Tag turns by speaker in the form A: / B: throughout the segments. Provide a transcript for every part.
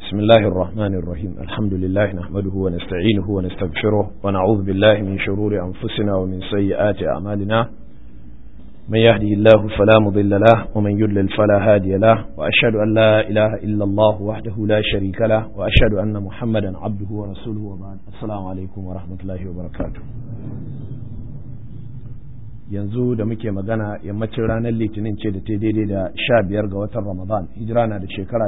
A: بسم الله الرحمن الرحيم الحمد لله نحمده ونستعينه ونستغفره ونعوذ بالله من شرور أنفسنا ومن سيئات أعمالنا من يهدي الله فلا مضل له ومن يضلل فلا هادي له وأشهد أن لا إله إلا الله وحده لا شريك له وأشهد أن محمدا عبده ورسوله وبعد السلام عليكم ورحمة الله وبركاته yanzu da muke magana yammacin ranar litinin ce da ta daidai da sha biyar ga watan ramadan hijira na da shekara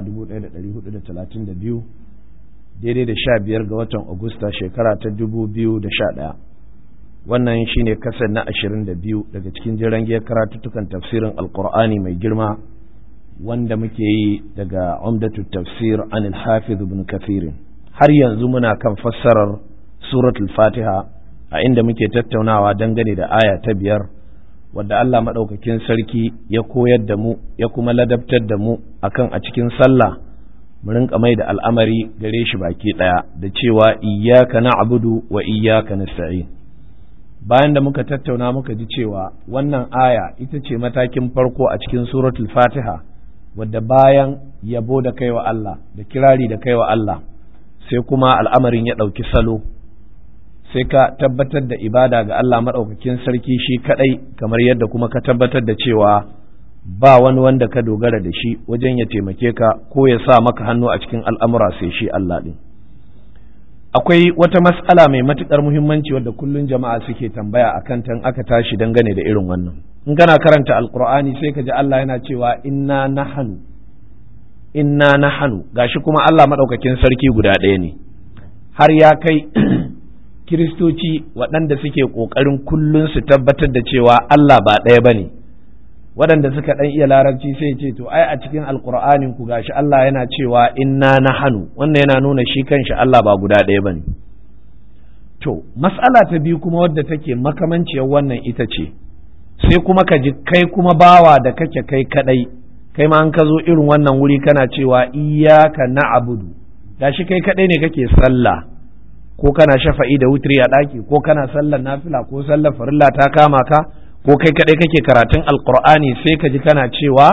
A: 1432 daidai da sha biyar ga watan agusta shekara ta 2011 wannan shine kasar na 22 daga cikin jiran giyar karatuttukan tafsirin alkur'ani mai girma wanda muke yi daga umdatu tafsir an hafiz ibn kathirin har yanzu muna kan fassarar suratul fatiha a inda muke tattaunawa dangane da aya ta biyar wadda Allah maɗaukakin sarki ya koyar da mu ya kuma ladabtar da mu akan a cikin sallah mu rinka mai da al'amari gare shi baki ɗaya da cewa iyyaka na'budu wa iyyaka nasta'in bayan da muka tattauna muka ji cewa wannan aya ita ce matakin farko a cikin suratul fatiha wadda bayan yabo da kaiwa Allah da kirari da kaiwa Allah sai kuma al'amarin ya ɗauki salo sai ka tabbatar da ibada ga Allah maɗaukakin sarki shi kaɗai kamar yadda kuma ka tabbatar da cewa ba wani wanda ka dogara da shi wajen ya taimake ka ko ya sa maka hannu a cikin al'amura sai shi Allah ɗin. Akwai wata mas'ala mai matuƙar muhimmanci wadda kullum jama'a suke tambaya a kan tan aka tashi dangane da irin wannan. In kana karanta Alƙur'ani sai ka ji Allah yana cewa inna nahanu inna nahanu gashi kuma Allah maɗaukakin sarki guda ɗaya ne. Har ya kai kiristoci waɗanda suke ƙoƙarin kullum su tabbatar da cewa Allah ba ɗaya ba ne waɗanda suka ɗan iya larabci sai ce to ai a cikin alƙur'anin ku gashi Allah yana cewa inna na hannu wannan yana nuna shi kanshi Allah ba guda ɗaya ba ne to mas'ala ta biyu kuma wadda take makamanciyar wannan ita ce sai kuma ka ji kai kuma bawa da kake kai kaɗai kai ma an ka zo irin wannan wuri kana cewa iyaka na abudu gashi kai kaɗai ne kake sallah ko kana shafa'i da wutri a ɗaki ko kana sallar nafila ko sallar farilla ta kama ka ko kai kaɗai kake karatun alkur'ani sai ka ji kana cewa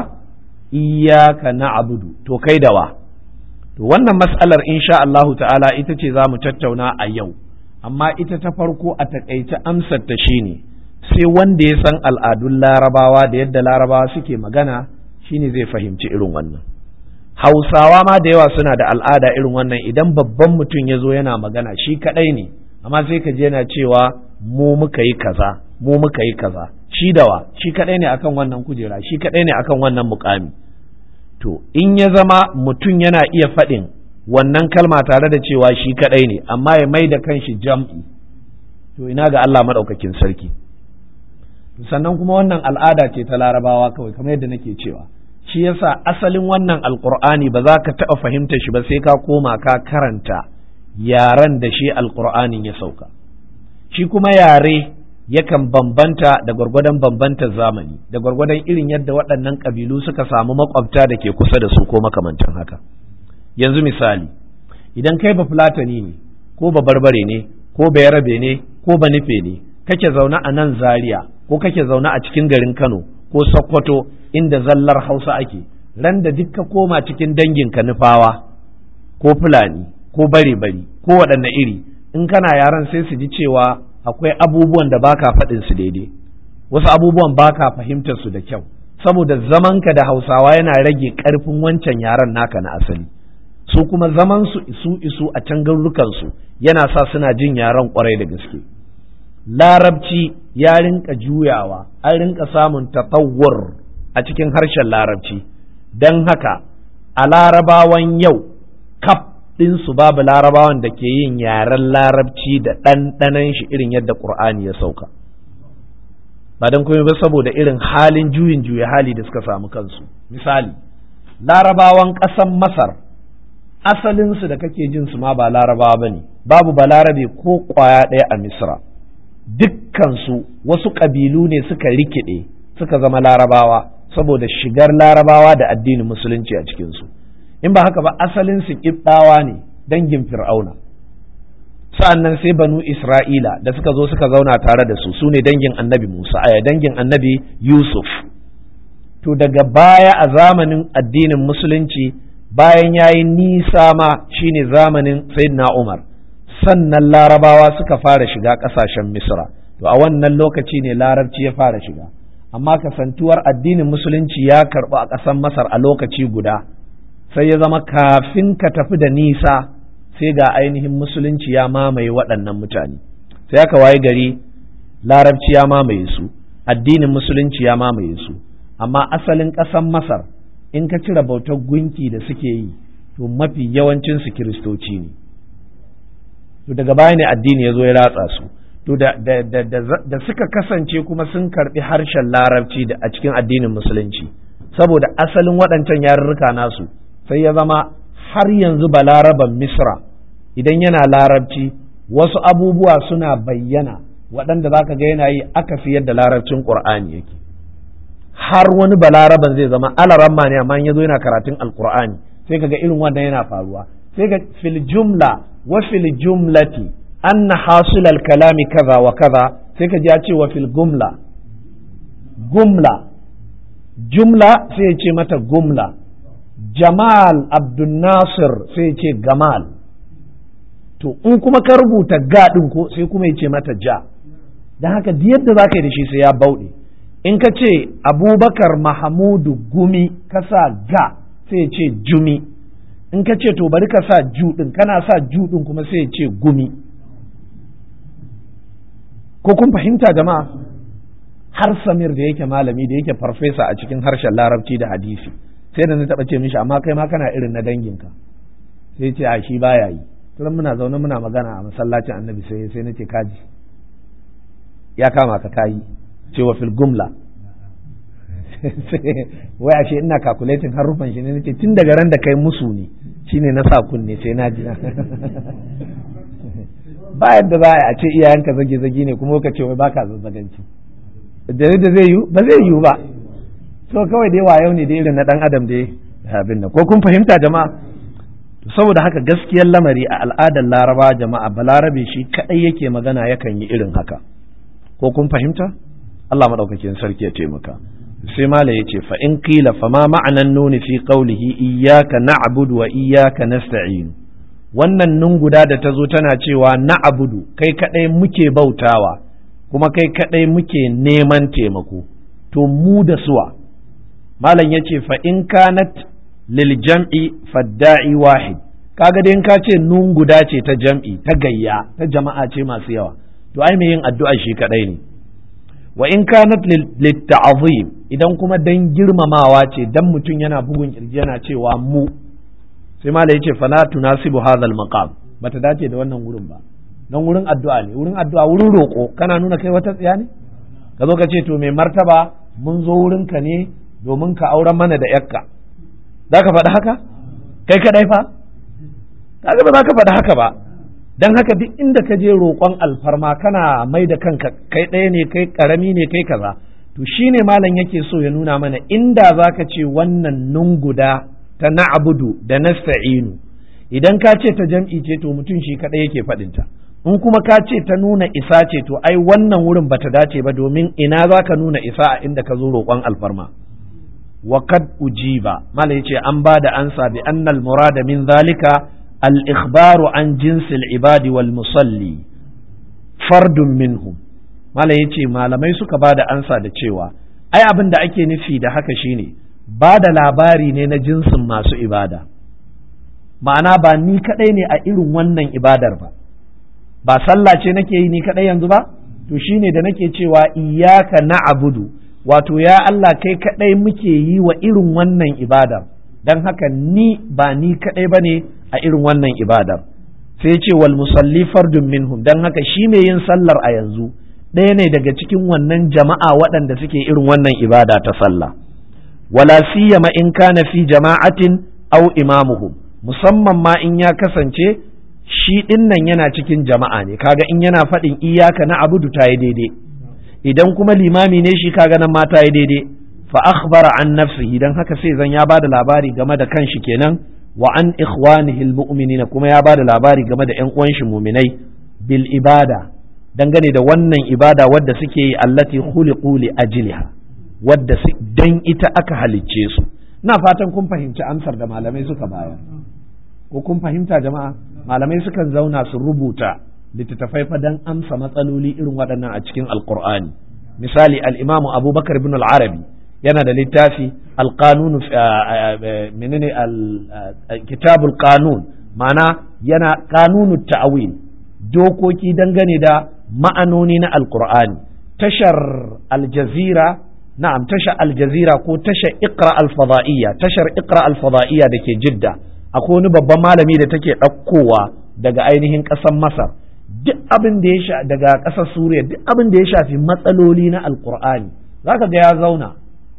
A: iyaka na'budu to kai dawa to wannan mas'alar insha Allahu ta'ala ita ce za mu tattauna a yau amma ita ta farko a takaice amsar ta shine sai wanda ya san al'adun larabawa da yadda larabawa suke magana shine zai fahimci irin wannan hausawa ma da yawa suna da al'ada irin wannan idan babban mutum ya zo yana magana shi kaɗai ne amma sai ka je yana cewa mu muka yi kaza mu muka yi kaza shi dawa shi kaɗai ne akan wannan kujera shi kaɗai ne akan wannan mukami to in ya zama mutum yana iya faɗin wannan kalma tare da cewa shi kaɗai ne amma ya mai da kanshi jam'i to ina ga Allah maɗaukakin sarki sannan kuma wannan al'ada ce ta larabawa kawai kamar yadda nake cewa shi yasa asalin wannan alkur'ani ba za ka taɓa fahimta shi ba sai ka koma ka karanta yaren da shi alkur'anin ya sauka shi kuma yare yakan bambanta da gwargwadon bambantar zamani da gwargwadon irin yadda waɗannan ƙabilu suka samu makwabta da ke kusa da su ko makamantan haka yanzu misali idan kai ba fulatani ne ko ba barbare ne ko ba yarabe ne ko ba nufe ne kake zaune a nan zaria ko kake zaune a cikin garin kano ko sokoto inda zallar hausa ake ran da duk ka koma cikin danginka nufawa ko fulani ko bare bari ko waɗanne iri in kana yaran sai su ji cewa akwai abubuwan da baka faɗin su daidai wasu abubuwan baka fahimtar su da kyau saboda zamanka da hausawa yana rage ƙarfin wancan yaran naka na asali su kuma zaman su isu isu a can garurukan su yana sa suna jin yaran kwarai da gaske larabci ya rinka juyawa an rinka samun tatawwur a cikin harshen larabci don haka a larabawan yau kaf ɗinsu babu larabawan da ke yin yaren larabci da ɗanɗanan shi irin yadda ƙur'ani ya sauka ba don kuma ba saboda irin halin juyin juya hali da suka samu kansu misali larabawan ƙasan masar asalinsu da kake jin su ma ba larabawa ba ne babu balarabe ko ƙwaya ɗaya a misra dukkansu wasu ƙabilu ne suka rikide suka zama larabawa saboda shigar larabawa da addinin musulunci a cikinsu in ba haka ba asalin su ƙibɗawa ne dangin fir'auna sa'an nan sai banu isra'ila da suka zo suka zauna tare da su su ne dangin annabi musa aya dangin annabi yusuf to daga baya a zamanin addinin musulunci bayan ya yi nisa ma shine zamanin sayyidina umar sannan larabawa suka fara shiga ƙasashen misra to a wannan lokaci ne larabci ya fara shiga amma kasantuwar addinin musulunci ya karɓu a ƙasar masar a lokaci guda sai ya zama kafin ka tafi da nisa sai ga ainihin musulunci ya mamaye waɗannan mutane sai aka waye gari larabci ya mamaye su addinin musulunci ya mamaye su amma asalin ƙasar masar in ka cire bautar gunki da suke yi to mafi yawancinsu kiristoci ne to daga baya ne addini ya zo ya ratsa su to da, da, da, da, suka kasance kuma sun karbi harshen larabci da a cikin addinin musulunci saboda asalin waɗancan yarurruka nasu sai ya zama har yanzu balaraban misra idan yana larabci wasu abubuwa suna bayyana waɗanda za ka ga yana yi aka fi yadda larabcin ƙur'ani yake har wani balaraban zai zama alaramma ne amma ya zo yana karatun alƙur'ani sai ka ga irin wannan yana faruwa sai ga fil jumla wa fil jumlati anna hasulal kalami kaza wa kaza sai ka ji ya ce wa fil gumla gumla jumla sai ya ce mata gumla jamal abdul nasir sai ya ce gamal to in kuma ka rubuta ga ɗin ko sai kuma ya ce mata ja don haka yadda za ka yi da shi sai ya bauɗe in ka ce abubakar mahamudu gumi ka sa ga sai ya ce jumi in ka ce to bari ka sa ju ɗin kana sa ju ɗin kuma sai ya ce gumi ko kun fahimta jama'a har samir da yake malami da yake farfesa a cikin harshen larabci da hadisi sai da na taɓa ce mishi amma kai ma kana irin na danginka sai ce a shi baya yi turan muna zaune muna magana a masallacin annabi sai sai nace kaji ya kama ka kayi cewa fil gumla wai ashe ina calculating harufan shi ne nace tun daga ran da kai musu ne shine na sa kunne sai na ji ba yadda za a ce iyayenka zage zage ne kuma ka ce wai baka zazzaganci da da zai yi ba zai yi ba to kawai dai wayo ne da irin na dan adam dai abin nan ko kun fahimta jama'a saboda haka gaskiyar lamari a al'adar laraba jama'a balarabe shi kadai yake magana yakan yi irin haka ko kun fahimta Allah madaukakin sarki ya taimaka sai mala ya ce fa in qila fa ma ma'anan nuni fi qawlihi iyyaka na'budu wa iyyaka nasta'in wannan nun guda da ta zo tana cewa na'budu kai kadai muke bautawa kuma kai kadai muke neman taimako to mu da suwa malam yace fa in kanat lil jam'i fadda'i wahid kaga dai in ka ce nun guda ce ta jam'i ta gayya ta jama'a ce masu yawa to ai mai yin addu'a shi kadai ne wa in kanat lit ta'zim idan kuma dan girmamawa ce dan mutum yana bugun kirji yana cewa mu sai mala yace fala tunasibu hadha al maqam bata dace da wannan wurin ba dan wurin addu'a ne wurin addu'a wurin roko kana nuna kai wata tsiya ne ka zo ka ce to mai martaba mun zo wurinka ne domin ka auren mana da yakka za ka faɗi haka kai kaɗai fa kaga ba za ka faɗi haka ba don haka duk inda ka je roƙon alfarma kana mai da kanka kai ɗaya ne kai ƙarami ne kai kaza to shine malam yake so ya nuna mana inda za ka ce wannan nun guda ta na'budu da nasta'inu idan ka ce ta jam'i ce to mutum shi kaɗai yake faɗinta in kuma ka ce ta nuna isa ce to ai wannan wurin bata dace ba domin ina za ka nuna isa a inda ka zo roƙon alfarma وقد أجيب ما ليتي أن بعد أنسى بأن المراد من ذلك الإخبار عن جنس العباد والمصلي فرد منهم ما ليتي ما لم يسك بعد أنسى da cewa ai abin da ake nufi da haka shine ba da labari ne na jinsin masu ibada ma'ana ba ni kadai ne a irin wannan ibadar ba ba sallah ce nake yi ni kadai yanzu ba to shine da nake cewa iyyaka na'budu wato ya Allah kai kaɗai muke yi wa irin wannan ibadar don haka ni ba ni kaɗai ba ne a irin wannan ibadar sai ce wal musalli fardun minhum don haka shi mai yin sallar a yanzu ɗaya ne daga cikin wannan jama'a waɗanda suke irin wannan ibada ta sallah wala siyama in kana fi jama'atin aw imamuhum musamman ma in ya kasance shi ɗinnan yana cikin jama'a ne kaga in yana faɗin iyaka na abudu ta yi daidai idan kuma limami ne shi kaga nan mata ya daidai fa akhbara an nafsihi dan haka sai zan ya bada labari game da kanshi kenan wa an ikhwanihi almu'minina kuma ya bada labari game da ƴan uwan shi mu'minai bil ibada dangane da wannan ibada wadda suke yi allati khuliqu li ajliha wadda dan ita aka halicce su ina fatan kun fahimci amsar da malamai suka bayar ko kun fahimta jama'a malamai sukan zauna su rubuta littattafai fa dan amsa matsaloli irin waɗannan a cikin alqur'ani misali al-imamu abubakar ibn al-arabi yana da littafi alqanun menene kitabul qanun ma'ana yana qanunut ta'wil dokoki dangane da ma'anoni na alqur'ani tashar aljazira na'am tashar aljazira ko tashar iqra alfada'iyya tashar iqra alfada'iyya da ke jidda akwai wani babban malami da take ɗaukowa daga ainihin ƙasar masar duk abin da ya sha daga ƙasar suriya duk abin da ya shafi matsaloli na alqur'ani zaka ga ya zauna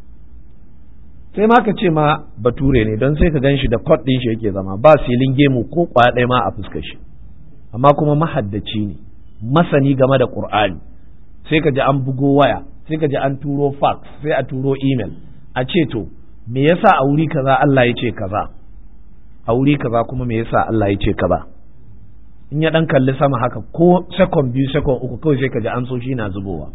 A: sai ma ka ce ma bature ne don sai ka gan shi da kot ɗin shi yake zama ba silin gemu ko kwaya ɗaya ma a fuskar shi amma kuma mahaddaci ne masani game da ƙur'ani sai ka ji an bugo waya sai ka ji an turo fax sai a turo email a ce to me yasa a wuri kaza Allah ya ce kaza a wuri kaza kuma me yasa Allah ya ce kaza in ya dan kalli sama haka ko second biyu second uku kawai sai ka ji an so shi na zubowa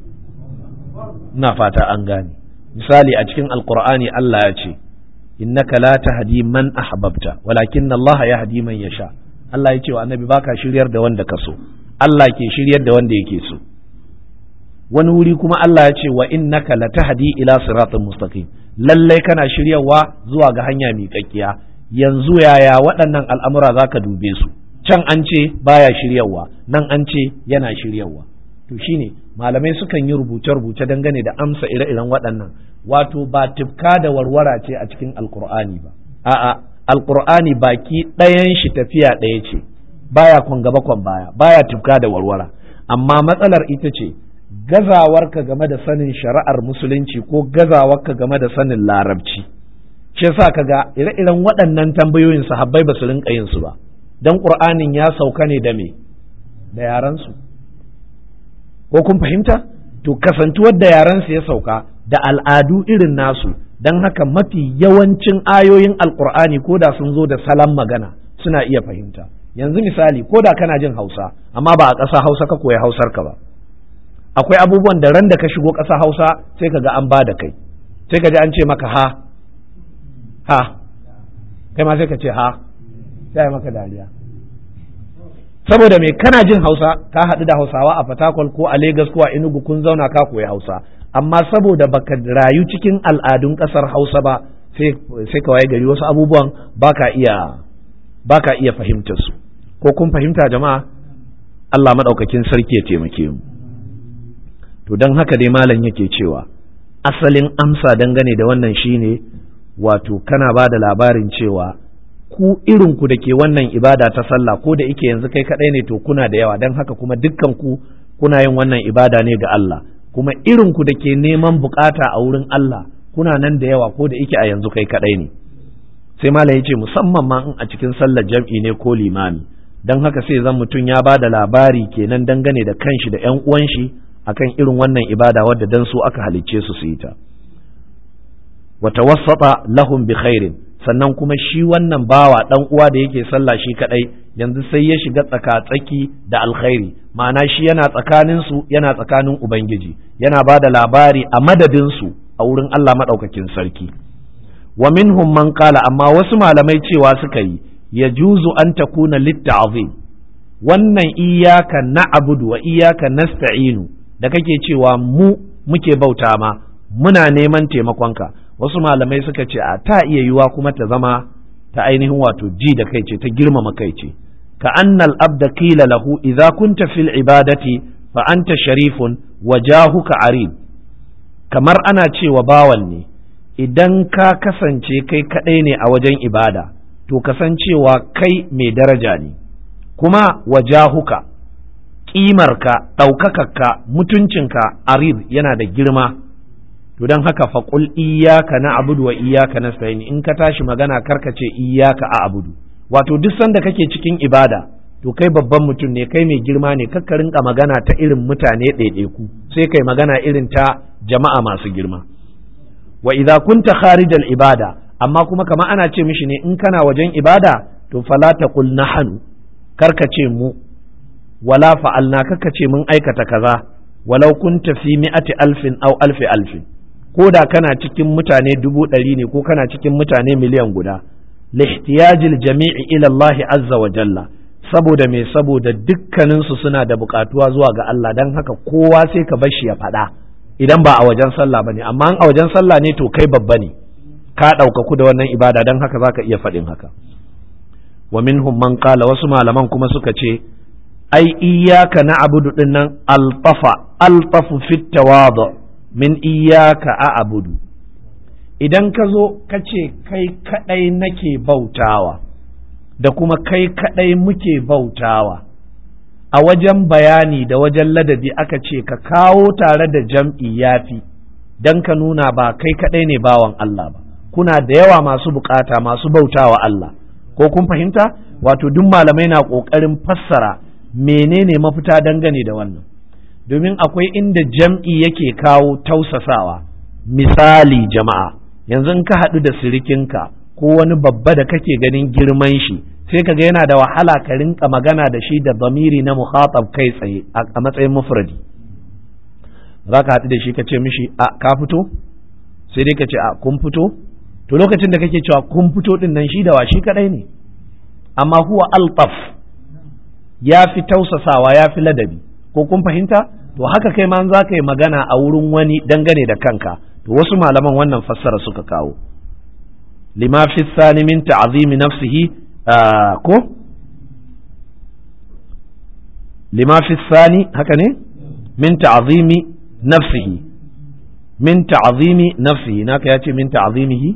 A: ina fata an gane misali a cikin alqur'ani Allah ya ce innaka la tahdi man ahbabta walakin Allah yahdi man yasha Allah ya ce wa annabi baka shiryar da wanda ka so Allah ke shiryar da wanda yake so wani wuri kuma Allah ya ce wa innaka latahdi ila siratin mustaqim lallai kana shiryawa zuwa ga hanya miƙaƙƙiya yanzu yaya waɗannan al'amura zaka dube su can an ce baya shiryawa nan an ce yana shiryawa to shine malamai sukan yi rubuce-rubuce dangane da amsa ire-iren waɗannan wato ba tifka da warwara ce a cikin alkur'ani ba a'a alkur'ani baki ɗayan shi tafiya ɗaya ce baya kwan gaba kwan baya baya tifka da warwara amma matsalar ita ce gazawarka game da sanin shari'ar musulunci ko gazawarka game da sanin larabci shi yasa kaga ire-iren waɗannan tambayoyin sahabbai ba su rinka yin su ba dan qur'anin ya sauka ne da me da yaran su ko kun fahimta to kasantuwar da yaran su ya sauka da al'adu irin nasu dan haka mafi yawancin ayoyin alqur'ani ko da sun zo da salon magana suna iya fahimta yanzu misali ko da kana jin hausa amma ba a ƙasa hausa ka koya hausar ka ba akwai abubuwan da ran da ka shigo ƙasa hausa sai ka ga an ba da kai sai ka ji an ce maka ha ha kai ma sai ka ce ha sai maka dariya saboda me kana jin hausa ka haɗu da hausawa a fatakwal ko a Legas ko a enugu kun zauna ka koyi hausa amma saboda baka rayu cikin al'adun ƙasar hausa ba sai ka waye gari wasu abubuwan baka iya baka iya fahimtar su ko kun fahimta jama'a Allah maɗaukakin sarki ya taimake mu to don haka dai malam yake cewa asalin amsa dangane da wannan shine wato kana ba da labarin cewa ku irin ku da ke wannan ibada ta sallah ko da ike yanzu kai kadai ne to kuna da yawa don haka kuma dukkan ku kuna yin wannan ibada ne ga Allah kuma irin ku da ke neman bukata a wurin Allah kuna nan da yawa ko da ike a yanzu kai kadai ne sai malam yace musamman ma in a cikin sallar jam'i ne ko limami don haka sai zan mutum ya ba da labari kenan dangane da kanshi da ƴan uwan shi akan irin wannan ibada wadda dan su aka halicce su su yi ta wa tawassata lahum bi khairin sannan kuma shi wannan bawa dan uwa da yake sallah shi kadai yanzu sai ya shiga tsaka-tsaki da alkhairi ma'ana shi yana tsakanin su yana tsakanin ubangiji yana ba da labari a madadin su a wurin Allah madaukakin sarki wa minhum man qala amma wasu malamai cewa suka yi yajuzu an takuna litta'zim wannan iyaka na'budu wa iyaka nasta'inu da kake cewa mu muke bauta ma muna neman taimakonka wasu malamai suka ce a ta iya yiwa kuma ta zama ta ainihin wato ji da kai ce ta girmama kai ce ka annal abda qila lahu idza kunta fil ibadati fa anta sharifun wa jahuka arid kamar ana cewa bawan ne idan ka kasance kai kadai ne a wajen ibada to kasancewa kai mai daraja ne kuma wajahuka ƙimarka ɗaukakarka mutuncinka arid yana da girma to don haka faƙul iyaka na abudu wa iyaka na in ka tashi magana karka ce iyaka a abudu wato duk sanda kake cikin ibada to kai babban mutum ne kai mai girma ne kakka rinka magana ta irin mutane ɗaiɗaiku sai kai magana irin ta jama'a masu girma wa idza kunta kharijal ibada amma kuma kama ana ce mishi ne in kana wajen ibada to fala taqul nahnu karka ce mu wala fa'alna kaka ce mun aikata kaza walau kunta fi mi'ati alfin aw alfi alfin ko da kana cikin mutane dubu ɗari ne ko kana cikin mutane miliyan guda lihtiyajil jami'i ila Allah azza wa jalla saboda me saboda dukkaninsu suna da buƙatuwa zuwa ga Allah don haka kowa sai ka bar shi ya faɗa idan ba a wajen sallah bane amma a wajen sallah ne to kai babba ne ka ɗaukaku da wannan ibada don haka zaka iya faɗin haka wa minhum man qala wasu malaman kuma suka ce ai iyyaka na'budu dinnan altafa altafu fit tawadu min iyyaka a'budu idan ka zo ka ce kai kadai nake bautawa da kuma kai kadai muke bautawa a wajen bayani da wajen ladabi aka ce ka kawo tare da jam'i yafi dan ka nuna ba kai kadai ne bawan Allah ba kuna da yawa masu bukata masu bautawa Allah ko kun fahimta wato duk malamai na ƙoƙarin fassara menene mafita dangane da wannan domin akwai inda jam'i yake kawo tausasawa misali jama'a yanzu in ka haɗu da sirikinka ko wani babba da kake ganin girman shi sai ka ga yana da wahala ka rinka magana da shi da zamiri na muhatab kai tsaye a matsayin mufradi za ka haɗu da shi ka ce mishi a ka fito sai dai ka ce a kun fito to lokacin da kake cewa kun fito din nan shi da wa shi kadai ne amma huwa altaf ya fi tausasawa ya fi ladabi ko kun fahimta to haka kai ma za ka yi magana a wurin wani dangane da kanka to wasu malaman wannan fassara suka kawo lima fi sani min ta'zimi nafsihi ko lima fi sani haka ne min ta'zimi nafsihi min ta'zimi nafsihi naka yace min ta'zimihi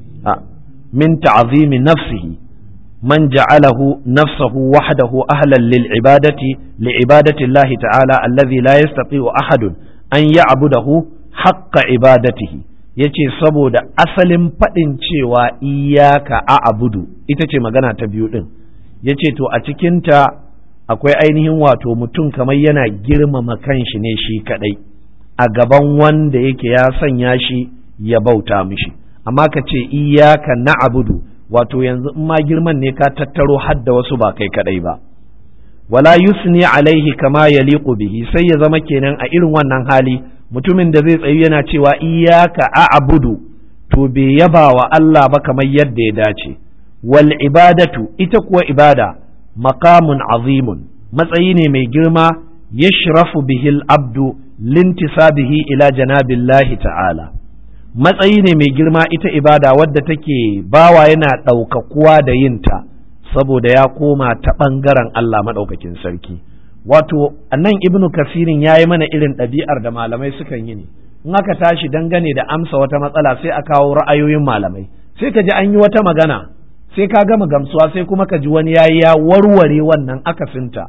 A: من تعظيم نفسه من جعله نفسه وحده أهلا للعبادة لعبادة الله تعالى الذي لا يستطيع أحد أن يعبده حق عبادته yace saboda asalin faɗin cewa iyaka a abudu ita ce magana ta biyu ɗin yace to a cikinta akwai ainihin wato mutum kamar yana girmama kanshi ne shi kaɗai a gaban wanda yake ya sanya shi ya bauta mishi amma ka ce iyaka na'budu wato yanzu in ma girman ne ka tattaro hadda wasu ba kai kadai ba wala yusni alaihi kama yaliqu bihi sai ya zama kenan a irin wannan hali mutumin da zai tsayu yana cewa iyaka a'budu to bai yaba wa Allah ba kamar yadda ya dace wal ibadatu ita kuwa ibada maqamun azimun matsayi ne mai girma yashrafu bihi al-abdu lintisabihi ila janabillahi ta'ala matsayi ne mai girma ita ibada wadda take bawa yana ɗaukakuwa da yinta saboda ya koma ta ɓangaren Allah maɗaukakin sarki wato nan ibnu kasirin ya yi mana irin ɗabi'ar da malamai sukan yi ne in aka tashi dangane da amsa wata matsala sai a kawo ra'ayoyin malamai sai ka ji an yi wata magana sai ka gama gamsuwa sai kuma ka ji wani ya yi ya warware wannan akasinta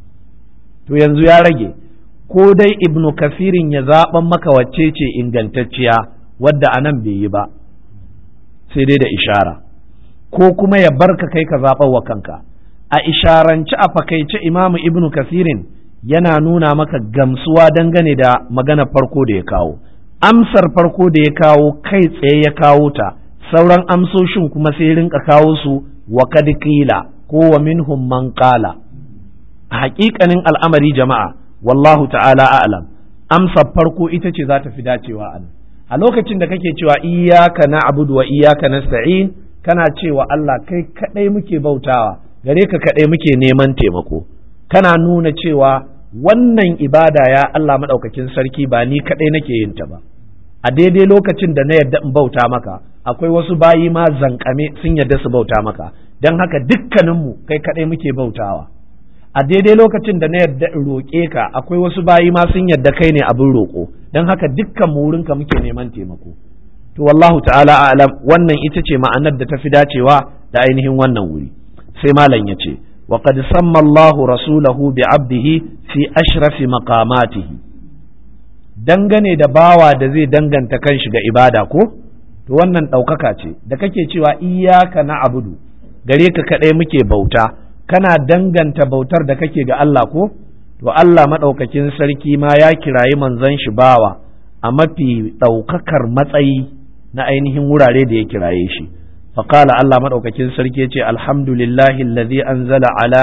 A: to yanzu ya rage ko dai ibnu kasirin ya zaɓan maka wacce ce ingantacciya wadda a nan bai yi ba sai dai da ishara ko kuma ya barka kai ka zaɓar wa kanka a isharanci a fakaice imamu ibnu kasirin yana nuna maka gamsuwa dangane da magana farko da ya kawo amsar farko da ya kawo kai tsaye ya kawo ta sauran amsoshin kuma sai rinka kawo su wa kad qila ko wa minhum man qala a haƙiƙanin al'amari jama'a wallahu ta'ala a'lam amsar farko ita ce za ta fi dacewa a nan a lokacin da kake cewa iyaka na abudu wa iyaka nasta'in kana cewa Allah kai kadai muke bautawa gare ka kadai muke neman taimako kana nuna cewa wannan ibada ya Allah madaukakin sarki ba ni kadai nake yin ta ba a daidai lokacin da na yadda in bauta maka akwai wasu bayi ma zankame sun yadda su bauta maka don haka dukkaninmu kai kadai muke bautawa a daidai lokacin da na yadda in roƙe ka akwai wasu bayi ma sun yadda kai ne abin roƙo don haka dukkan mu wurinka muke neman taimako to wallahu ta'ala a'lam wannan ita ce ma'anar da ta fi dacewa da ainihin wannan wuri sai malam ya ce wa qad samma Allahu rasulahu bi 'abdihi fi ashrafi maqamatihi dangane da bawa da zai danganta kanshi ga ibada ko to wannan ɗaukaka ce da kake cewa iyyaka na'budu gare ka kaɗai muke bauta kana danganta bautar da kake ga Allah ko to Allah maɗaukakin sarki ma ya kirayi manzon shi bawa a mafi ɗaukakar matsayi na ainihin wurare da ya kiraye shi faƙala Allah maɗaukakin sarki ya ce alhamdulillahi alladhi anzala ala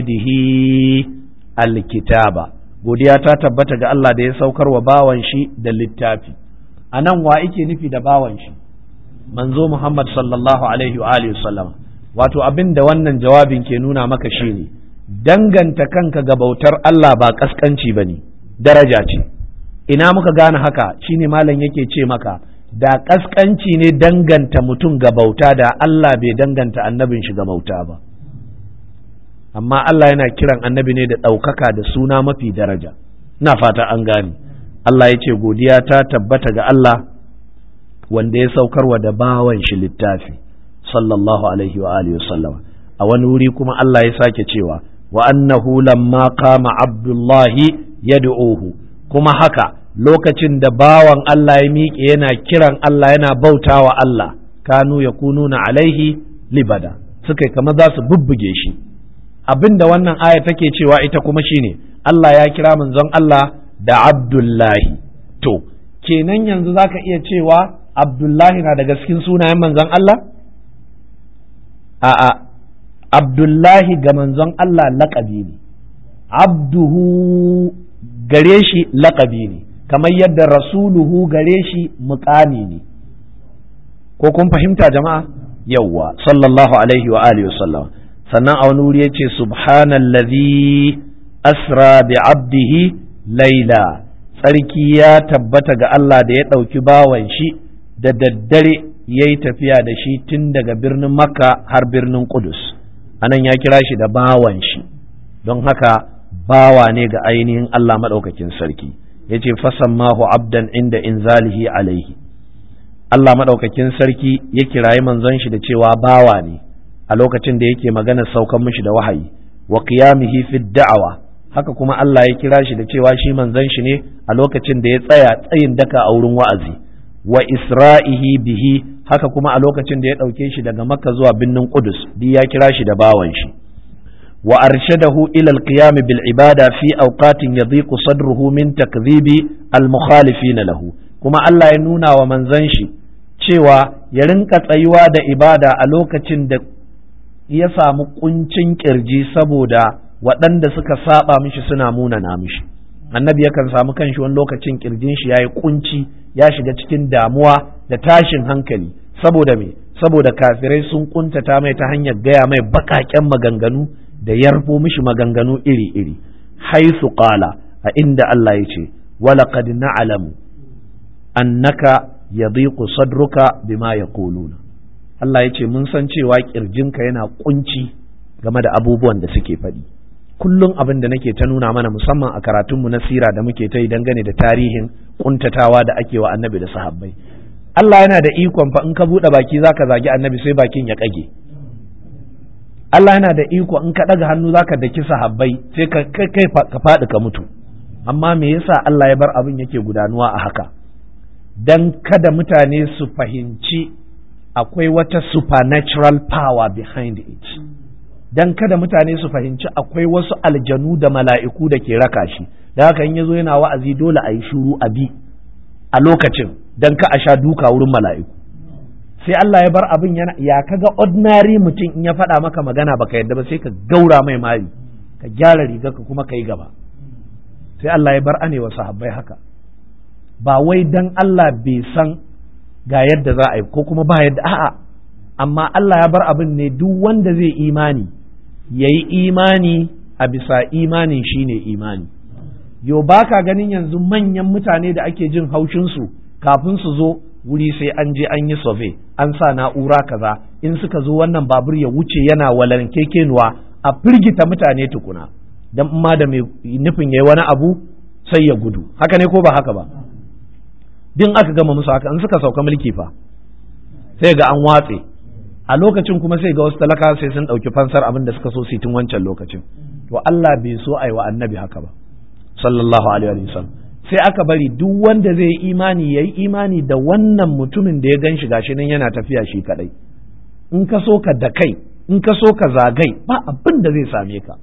A: abdihi alkitaba godiya ta tabbata ga Allah da ya saukar wa bawan shi da littafi a nan wa ike nufi da bawan shi manzo Muhammad sallallahu alaihi wa alihi sallama wato abin da wannan jawabin ke nuna maka shine danganta kanka ga bautar Allah ba kaskanci bane daraja ce ina muka gane haka shine malam yake ce maka da kaskanci ne danganta mutum ga bauta da Allah bai danganta annabin shi ga bauta ba amma Allah yana kiran annabi ne da ɗaukaka da suna mafi daraja ina fata an gane Allah ya ce godiya ta tabbata ga Allah wanda ya saukarwa da bawan shi littafi sallallahu alaihi wa alihi wasallama a wani wuri kuma Allah ya sake cewa wa annahu lamma qama abdullahi yad'uhu kuma haka lokacin da bawan Allah ya miƙe yana kiran Allah yana bautawa Allah kanu yakununa alaihi libada suka kamar za su bubbuge shi abin da wannan aya take cewa ita kuma shine Allah ya kira manzon Allah da Abdullahi to kenan yanzu zaka iya cewa Abdullahi na daga cikin sunayen manzon Allah a'a Abdullahi ga manzon Allah laƙabi ne abduhu gare shi laƙabi ne kamar yadda rasuluhu gare shi muƙami ne ko kun fahimta jama'a yawwa sallallahu alaihi wa alihi wasallam sannan a wani wuri ya ce subhanallazi asra bi abdihi laila tsarki ya tabbata ga Allah da ya ɗauki bawan shi da daddare ya yi tafiya da shi tun daga birnin makka har birnin kudus anan ya kira shi da bawan shi don haka bawa ne ga ainihin Allah maɗaukakin sarki ya ce fasammahu abdan inda inzalihi alaihi Allah maɗaukakin sarki ya kirayi manzon shi da cewa bawa ne a lokacin da yake magana saukan mishi da wahayi wa qiyamihi fi da'awa haka kuma Allah ya kira shi da cewa shi manzon shi ne a lokacin da ya tsaya tsayin daka a wurin wa'azi wa isra'ihi bihi haka kuma a lokacin da ya ɗauke shi daga makka zuwa birnin qudus duk ya kira shi da bawan shi wa arshadahu ila al-qiyam bil ibada fi awqatin yadhiqu sadruhu min takdhibi al-mukhalifin lahu kuma Allah ya nuna wa manzon shi cewa ya rinka tsayuwa da ibada a lokacin da ya samu kuncin kirji saboda waɗanda suka saba mishi suna munana mishi annabi yakan samu kanshi wani lokacin kirjin shi yayi kunci ya shiga cikin damuwa da tashin hankali saboda me saboda kafirai sun kuntata mai ta hanyar gaya mai baƙaƙen maganganu da yarfo mishi maganganu iri-iri haisu qala a inda Allah ya ce walaqad na'lamu annaka yadhiqu sadruka bima yaquluna Allah ya ce mun san cewa kirjinka yana kunci game da abubuwan da suke faɗi kullum abin da nake ta nuna mana musamman a karatunmu na sira da muke ta yi dangane da tarihin kuntatawa da ake wa annabi da sahabbai Allah yana da ikon fa in ka buɗe baki zaka zagi annabi sai bakin ya kage Allah yana da iko in ka ɗaga hannu zaka daki sahabbai sai ka kai ka faɗi ka mutu amma me yasa Allah ya bar abin yake gudanuwa a haka dan kada mutane su fahimci akwai wata supernatural power behind it dan kada mutane su fahimci akwai wasu aljanu da mala'iku da ke raka shi da haka in yazo yana wa'azi dole a yi shuru a bi a lokacin dan ka a sha duka wurin mala'iku sai Allah ya bar abin yana ya kaga ordinary mutum in ya faɗa maka magana baka yadda ba sai ka gaura mai mari ka gyara riga ka kuma ka yi gaba sai Allah ya bar anewa sahabbai haka ba wai dan Allah bai san ga yadda za a yi ko kuma ba yadda a'a amma Allah ya bar abin ne duk wanda zai imani ya yi imani a bisa imanin shine imani yo ba ka ganin yanzu manyan mutane da ake jin haushinsu kafin su zo wuri sai an je an yi survey an sa na'ura kaza in suka zo wannan babur ya wuce yana walan kekenuwa a firgita mutane tukuna dan ma da mai nufin yayi wani abu sai ya gudu haka ne ko ba haka ba din aka gama musu haka in suka sauka mulki fa sai ga an watse a lokacin kuma sai ga wasu talaka sai sun ɗauki fansar abin da suka so su tun wancan lokacin to Allah bai so a yi wa annabi haka ba sallallahu alaihi wa sallam sai aka bari duk wanda zai yi imani ya yi imani da wannan mutumin da ya gan shi gashi nan yana tafiya shi kadai in ka so ka da kai in ka so ka zagai ba abin da zai same ka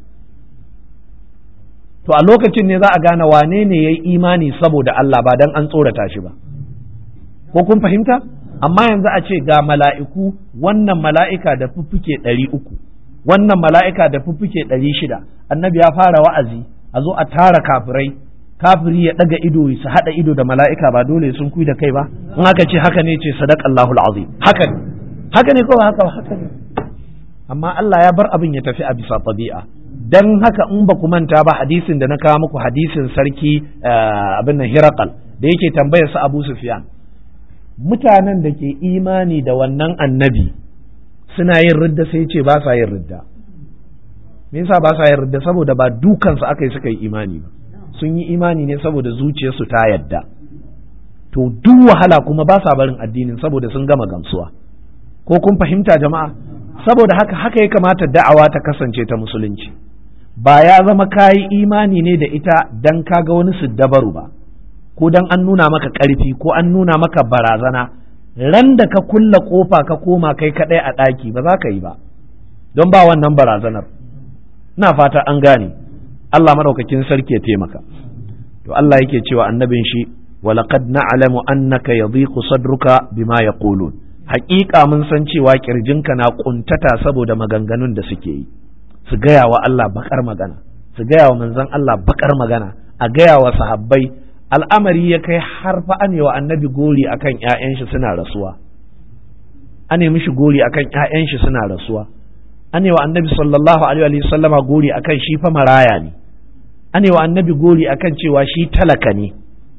A: to a lokacin ne za a gane wane ne ya yi imani saboda Allah ba dan an tsorata shi ba ko kun fahimta amma yanzu a ce ga mala'iku wannan mala'ika da fuffuke ɗari uku wannan mala'ika da fuffuke ɗari shida annabi ya fara wa'azi a zo a tara kafirai kafiri ya daga ido su hada ido da mala'ika ba dole sun kui da kai ba in aka ce haka ne ce sadaqallahu alazim haka ne haka ne ko haka haka ne amma Allah ya bar abin ya tafi a bisa tabi'a dan haka in ba ku manta ba hadisin da na kawo muku hadisin sarki abin nan Hirakal da yake tambayar su Abu Sufyan mutanen da ke imani da wannan annabi suna yin ridda sai ce ba sa yin ridda me yasa ba sa yin ridda saboda ba dukansu aka yi suka yi imani ba sun yi imani ne saboda zuciyarsu ta yadda to duk wahala kuma ba sa barin addinin saboda sun gama gamsuwa ko kun fahimta jama'a saboda haka haka ya kamata da'awa ta kasance ta musulunci ba ya zama kayi imani ne da ita dan kaga wani siddabaru ba ko dan an nuna maka ƙarfi ko an nuna maka barazana ran da ka kulla kofa ka koma kai kaɗai a ɗaki ba za ka yi ba don ba wannan barazanar ina fata an gane Allah madaukakin sarki ya taimaka to Allah yake cewa annabin shi walaqad na'lamu annaka yadhiqu sadruka bima yaqulun haƙiƙa mun san cewa kirjinka na kuntata saboda maganganun da suke yi su gaya wa Allah bakar magana su gaya wa manzon Allah bakar magana a gaya wa sahabbai al'amari ya kai har fa an wa annabi gori akan ƴaƴan shi suna rasuwa an mishi gori akan ƴaƴan shi suna rasuwa an wa annabi sallallahu alaihi wa sallama gori akan shi fa maraya ne an wa annabi gori akan cewa shi talaka ne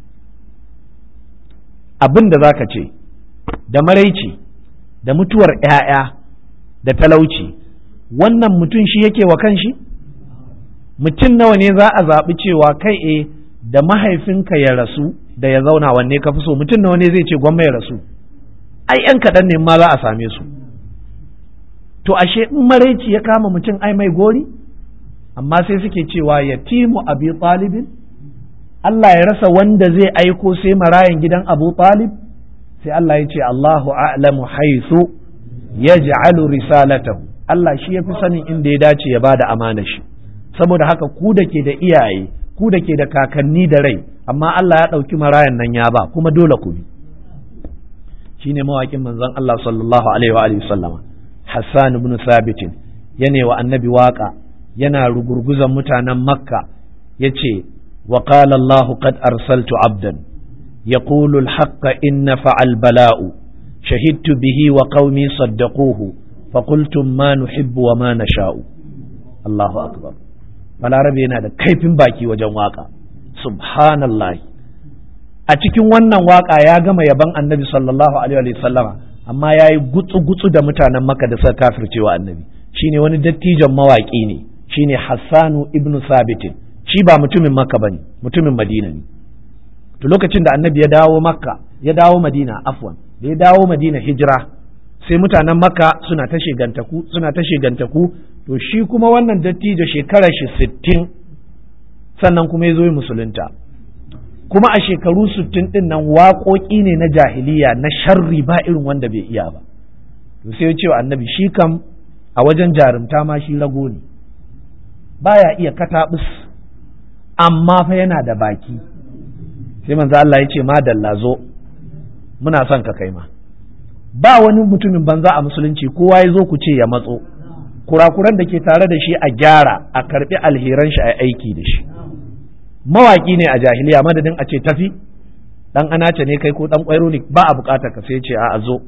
A: abin da zaka ce da maraici da mutuwar ƴaƴa da talauci wannan mutum shi yake wa kanshi mutum nawa ne za a zaɓi cewa kai e da mahaifinka ya rasu da ya zauna wanne ka fi so mutum nawa ne zai ce gwamma ya rasu ai yan kaɗan ne ma za a same su to ashe in maraici ya kama mutum ai mai gori amma sai suke cewa yatimu abi talibin Allah ya rasa wanda zai aiko sai marayan gidan abu talib sai Allah ya ce Allahu a'lamu haythu yaj'alu risalatahu Allah shi ya fi sanin inda ya dace ya bada amana shi saboda haka ku da ke da iyaye ku da ke da kakanni da rai amma Allah ya ɗauki marayan nan ya ba kuma dole ku bi shine mawaƙin manzon Allah sallallahu alaihi wa alihi sallama Hassan ibn Sabit yana wa annabi waka yana rugurguzan mutanen Makka yace wa qala Allah qad arsaltu abdan yaqulu al-haqqa inna fa'al bala'u shahidtu bihi wa qaumi saddaquhu فقلتم ما نحب وما نشاء الله أكبر balarabe yana da kaifin baki wajen waka subhanallah a cikin wannan waka ya gama yaban annabi sallallahu alaihi sallama amma ya yi gutsu-gutsu da mutanen maka da suka kafircewa annabi shine wani dattijon mawaƙi ne shine hassanu ibnu sabitin shi ba mutumin makka bane mutumin madina ne to lokacin da annabi ya dawo makka ya dawo madina afwan da ya dawo madina hijira sai mutanen makka suna ta shigantaku suna ta shigantaku to shi kuma wannan dattijo shekarar shi sittin sannan kuma ya zo yi musulunta kuma a shekaru sittin din nan waƙoƙi ne na jahiliya na sharri ba irin wanda bai iya ba to sai ya ce wa annabi shi kam a wajen jarumta ma shi rago ne baya iya kataɓus amma fa yana da baki sai manzo Allah ya ce madalla zo muna son ka kai ma ba wani mutumin banza a musulunci kowa ya zo ku ce ya matso kurakuran da ke tare da shi a gyara a karbi alheran shi a aiki da shi mawaki ne a jahiliya madadin a ce tafi dan anace ne kai ko dan kwairo ne ba a bukatar ka sai ce a zo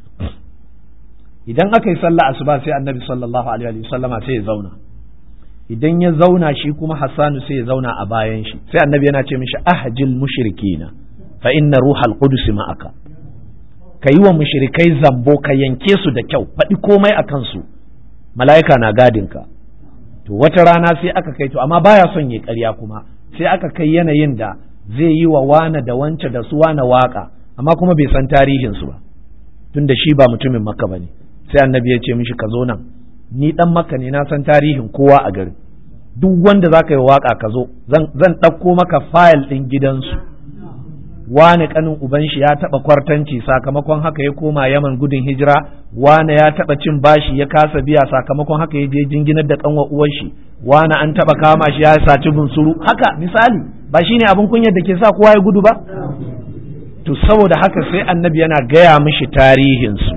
A: idan aka yi sallah asuba sai annabi sallallahu alaihi wa sallama sai ya zauna idan ya zauna shi kuma hassanu sai ya zauna a bayan shi sai annabi yana ce mishi ahjil mushrikina fa inna ruhal qudus ma'aka ka yi wa mushrikai zambo ka yanke su da kyau faɗi komai a kansu mala'ika na gadinka to wata rana sai aka kai to amma baya son ya ƙarya kuma sai aka kai yanayin da zai yi wa wane da wance da su wane waka amma kuma bai san tarihinsu ba tun da shi ba mutumin makka ba ne sai annabi ya ce mishi ka zo nan ni dan makka ne na san tarihin kowa a garin duk wanda za ka yi waka ka zo zan ɗauko maka fayil ɗin gidansu wane kanin uban shi ya taba kwartanci sakamakon haka ya koma yaman gudun hijira wane ya taba cin bashi ya kasa biya sakamakon haka ya je jinginar da kanwa uwar shi wane an taba kama shi ya saci bunsuru haka misali ba shine abin kunyar da ke sa kowa ya gudu ba to saboda haka sai annabi yana gaya mishi tarihin su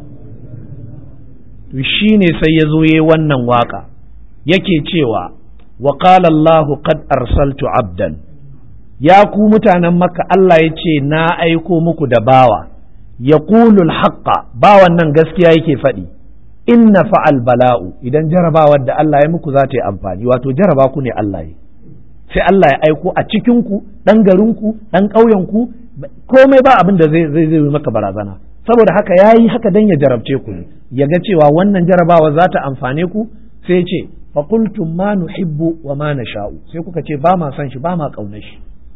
A: to shine sai ya zo yayi wannan waka yake cewa wa qala Allahu qad arsaltu abdan ya ku mutanen makka Allah ya ce na aiko muku da bawa ya kulul haqqa bawan nan gaskiya yake faɗi inna fa'al bala'u idan jarabawar da Allah ya muku za ta yi amfani wato jaraba ku ne Allah ya sai Allah ya aiko a cikinku ɗan garinku ɗan ƙauyenku komai ba abin da zai zai maka barazana saboda haka ya yi haka dan ya jarabce ku ne ya ga cewa wannan jarabawa za ta amfane ku sai ya ce faƙultum ma nuhibbu wa ma nasha'u sai kuka ce ba ma son shi ba ma ƙaunar shi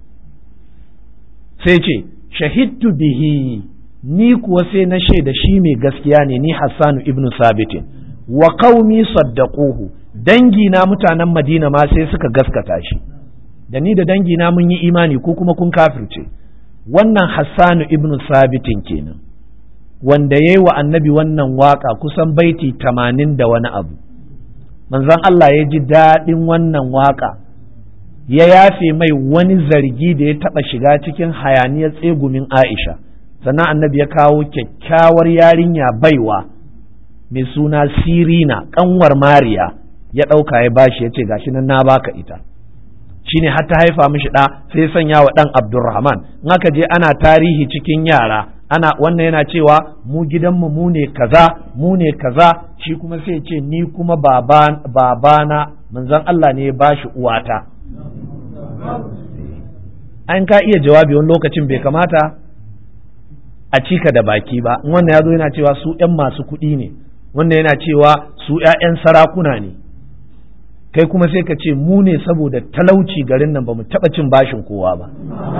A: sai ce shahidtu bihi ni kuwa sai na shaida shi mai gaskiya ne ni Hassanu ibnu Sabitin wa qaumi saddaquhu dangi na mutanen Madina ma sai suka gaskata shi da ni da dangi na mun yi imani ko kuma kun kafirce wannan Hassanu ibnu Sabitin kenan wanda yayi wa annabi wannan waka kusan baiti tamanin da wani abu manzon Allah ya ji daɗin wannan waka ya yafe mai wani zargi da ya taɓa shiga cikin hayaniyar tsegumin Aisha sannan annabi ya kawo kyakkyawar yarinya baiwa mai suna sirina kanwar mariya ya ɗauka ya bashi ya ce gashi nan na baka ita shine har ta haifa mishi ɗa sai sanya wa ɗan abdurrahman in aka je ana tarihi cikin yara ana wannan yana cewa mu gidanmu mu ne kaza mu ne kaza shi kuma sai ce ni kuma babana manzon Allah ne ya bashi uwata an ka iya jawabi wani lokacin bai kamata a cika da baki ba wannan ya zo yana cewa su ‘yan masu kuɗi ne wannan yana cewa su ‘ya'yan sarakuna ne kai kuma sai ka ce mu ne saboda talauci garin nan ba mu taɓa cin bashin kowa ba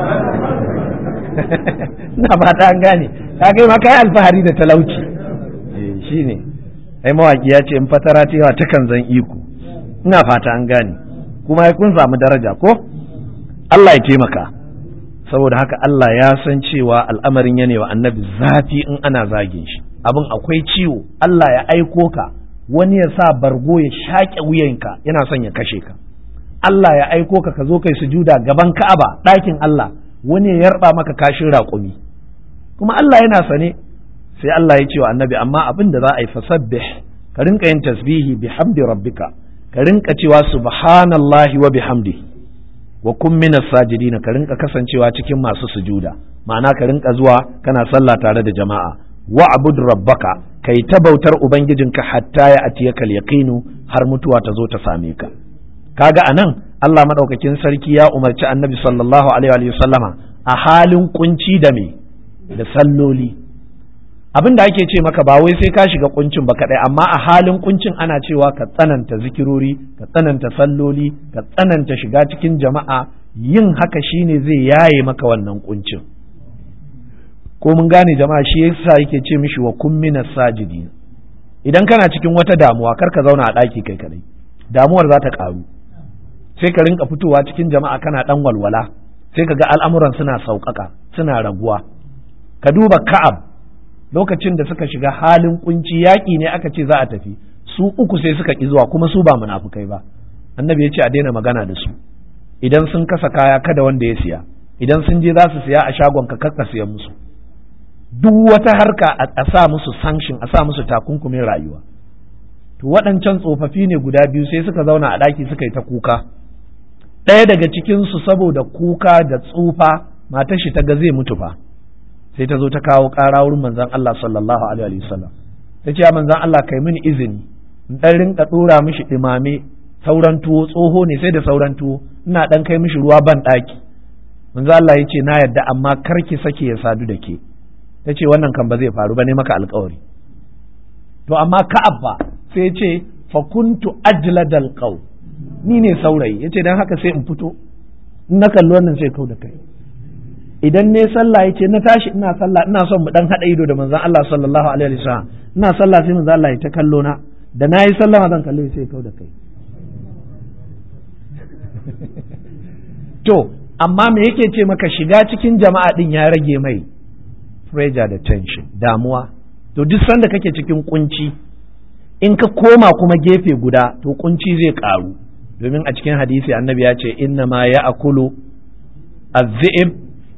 A: na fata an gane ka kai ma kai alfahari da talauci shi ne ai mawaki ya ce in fatara ta yawa takan zan iko ina fata an gane kuma kun samu daraja ko Allah ya taimaka saboda haka Allah ya san cewa al'amarin ya wa annabi zafi in ana zagin shi abin akwai ciwo Allah ya aiko ka wani ya sa bargo ya shaƙe wuyanka yana son ya kashe ka Allah ya aiko ka ka zo kai sujuda gaban Ka'aba ɗakin Allah wani ya yarba maka kashin raƙumi kuma Allah yana sane sai Allah ya ce wa annabi amma abin da za a yi fasabbih ka rinka yin tasbihi bihamdi rabbika ka rinka cewa subhanallahi wa bihamdihi wa kun mina sajidina ka rinka kasancewa cikin masu sujuda ma'ana ka rinka zuwa kana sallah tare da jama'a wa abud rabbaka kai ta bautar ubangijinka hatta ya atiyaka yaqinu har mutuwa ta zo ta same ka kaga anan Allah madaukakin sarki ya umarci annabi sallallahu alaihi wa sallama a halin kunci da me da salloli abin da ake ce maka ba wai sai ka shiga kuncin ba kadai amma a halin kuncin ana cewa ka tsananta zikirori ka tsananta salloli ka tsananta shiga cikin jama'a yin haka shine zai yaye maka wannan kuncin ko mun gane jama'a shi yasa yake ce mishi wa kun mina sajidi idan kana cikin wata damuwa kar ka zauna a ɗaki kai kadai damuwar za ta karu sai ka rinka fitowa cikin jama'a kana dan walwala sai ka ga al'amuran suna sauƙaƙa suna raguwa ka duba ka'ab lokacin da suka shiga halin kunci yaƙi ne aka ce za a tafi su uku sai suka ƙi zuwa kuma su ba munafukai ba annabi ya ce a daina magana da su idan sun kasa kaya kada wanda ya siya idan sun je za su siya a shagon ka kakka siyan musu duk wata harka a sa musu sanction a sa musu takunkumin rayuwa to waɗancan tsofaffi ne guda biyu sai suka zauna a ɗaki suka yi ta kuka ɗaya daga cikinsu saboda kuka da tsufa matar shi ta ga zai mutu fa sai ta zo ta kawo ƙara wurin manzon Allah sallallahu alaihi wasallam ta ce manzon Allah kai mini izini in dan rinka dora mishi dimame sauran tuwo tsoho ne sai da sauran tuwo ina dan kai mishi ruwa ban daki manzon Allah ya ce na yadda amma kar ki sake ya sadu da ke ta ce wannan kan ba zai faru ba ne maka alkawari to amma ka'ab ba sai ya ce fa kuntu ajladal qaw ni ne saurayi yace dan haka sai in fito in na kalli wannan sai kau da kai idan ne sallah ya ce na tashi ina sallah ina son mu dan haɗa ido da manzon Allah sallallahu alaihi wasallam ina sallah sai manzon Allah ya ta kallo na da nayi sallama zan kalle sai kau da kai to amma me yake ce maka shiga cikin jama'a din ya rage mai pressure da tension damuwa to duk sanda kake cikin kunci in ka koma kuma gefe guda to kunci zai karu domin a cikin hadisi annabi ya ce inna ma ya akulu az-zi'ib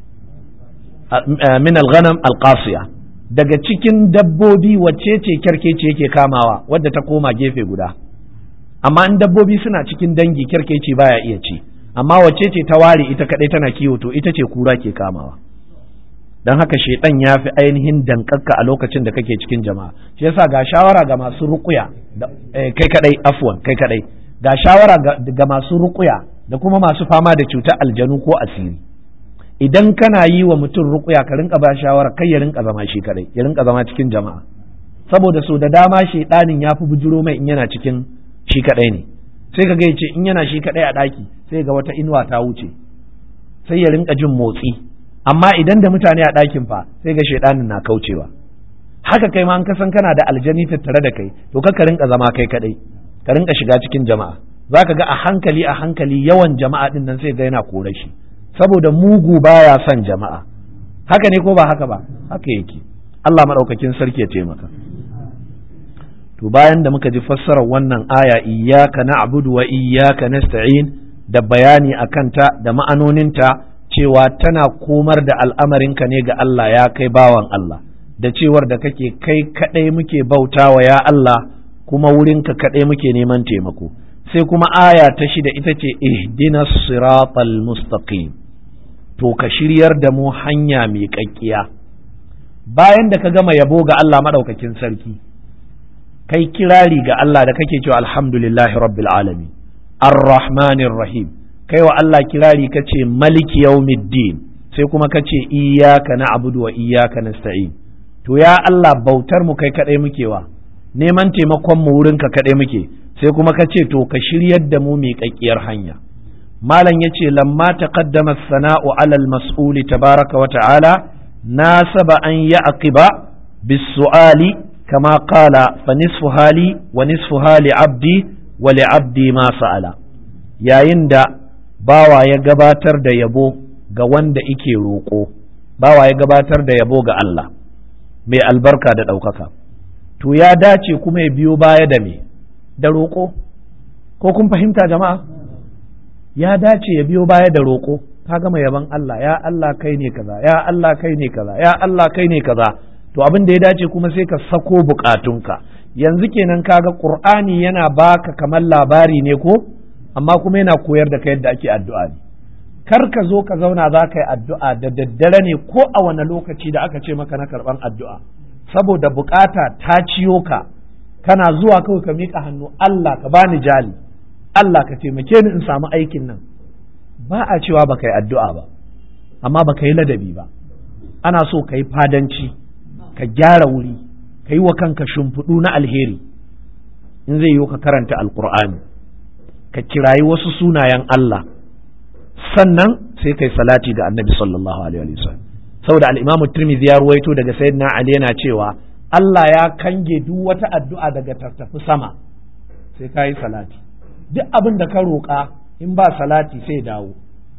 A: min al-ghanam al-qasiya daga cikin dabbobi wacce ce kyarkeci yake kamawa wadda ta koma gefe guda amma in dabbobi suna cikin dangi kyarkeci baya iya ci amma wacce ce ta ware ita kadai tana kiwo to ita ce kura ke kamawa dan haka shedan ya fi ainihin dankakka a lokacin da kake cikin jama'a shi yasa ga shawara ga masu rukuya kai kadai afwan kai kadai ga shawara ga masu rukuya da kuma masu fama da cutar aljanu ko asiri idan kana yi wa mutum rukuya ka rinka ba shawara kai ya rinka zama shi kadai ya rinka zama cikin jama'a saboda so da dama shedanin ya fi bujuro mai in yana cikin shi kadai ne sai ka ga ce in yana shi kadai a daki sai ga wata inuwa ta wuce sai ya rinka jin motsi amma idan da mutane a ɗakin fa sai ga shaidanin na kaucewa haka kai ma an kasan kana da aljani tattare da kai to ka rinka zama kai kadai ka rinka shiga cikin jama'a zaka ga a hankali a hankali yawan jama'a din nan sai ga yana kore shi saboda mugu baya son jama'a haka ne ko ba haka ba haka yake Allah madaukakin sarki ya taimaka to bayan da muka ji fassarar wannan aya iyyaka na'budu wa iyyaka nasta'in da bayani akan ta da ma'anoninta cewa tana komar da al'amarinka ne ga Allah ya kai bawan Allah da cewar da kake kai kaɗai muke bautawa ya Allah kuma wurinka kaɗai muke neman taimako sai kuma aya ta shida ita ce ihdina siratal mustaqim to ka shiryar da mu hanya mai ƙaƙƙiya bayan da ka gama yabo ga Allah maɗaukakin sarki kai kirari ga Allah da kake cewa alhamdulillahi rabbil alamin ar-rahmanir rahim kai wa Allah kirari ka ce maliki yaumiddin sai kuma ka ce iyaka na abudu wa iyaka nasta'in to ya Allah bautar mu kai kadai muke wa neman taimakon mu wurin ka kadai muke sai kuma ka ce to ka shiryar da mu miƙaƙƙiyar hanya malam yace lamma taqaddama as-sana'u 'ala al-mas'uli tabaraka wa ta'ala nasaba an ya'qiba bis-su'ali kama qala fa nisfu hali wa nisfu hali 'abdi wa li 'abdi ma sa'ala yayin da bawa ya gabatar da yabo ga wanda ike roƙo bawa ya gabatar da yabo ga Allah mai albarka da ɗaukaka to ya dace kuma ya biyo baya da me da roƙo ko kun fahimta jama'a ya dace ya biyo baya da roƙo ka gama yaban Allah ya Allah kai ne kaza ya Allah kai ne kaza ya Allah kai ne kaza to abin da ya dace kuma sai ka sako bukatunka yanzu kenan kaga Qur'ani yana baka kamar labari ne ko amma kuma yana koyar da ka yadda ake addu'a ne kar ka zo ka zauna za ka yi addu'a da daddare ne ko a wani lokaci da aka ce maka na karɓan addu'a saboda bukata ta ciyo ka kana zuwa kawai ka miƙa hannu Allah ka bani jali Allah ka taimake ni in samu aikin nan ba a cewa ba ka yi addu'a ba amma ba ka yi ladabi ba ana so ka yi fadanci ka gyara wuri ka yi wa kanka shimfiɗu na alheri in zai yi ka karanta alkur'ani ka kirayi wasu sunayen Allah sannan sai kai salati ga annabi sallallahu alaihi wa sallam saboda al-imamu tirmidhi ya ruwaito daga sayyidina ali yana cewa Allah ya kange duk wata addu'a daga tattafi sama sai ka yi salati duk abin da ka roƙa in ba salati sai dawo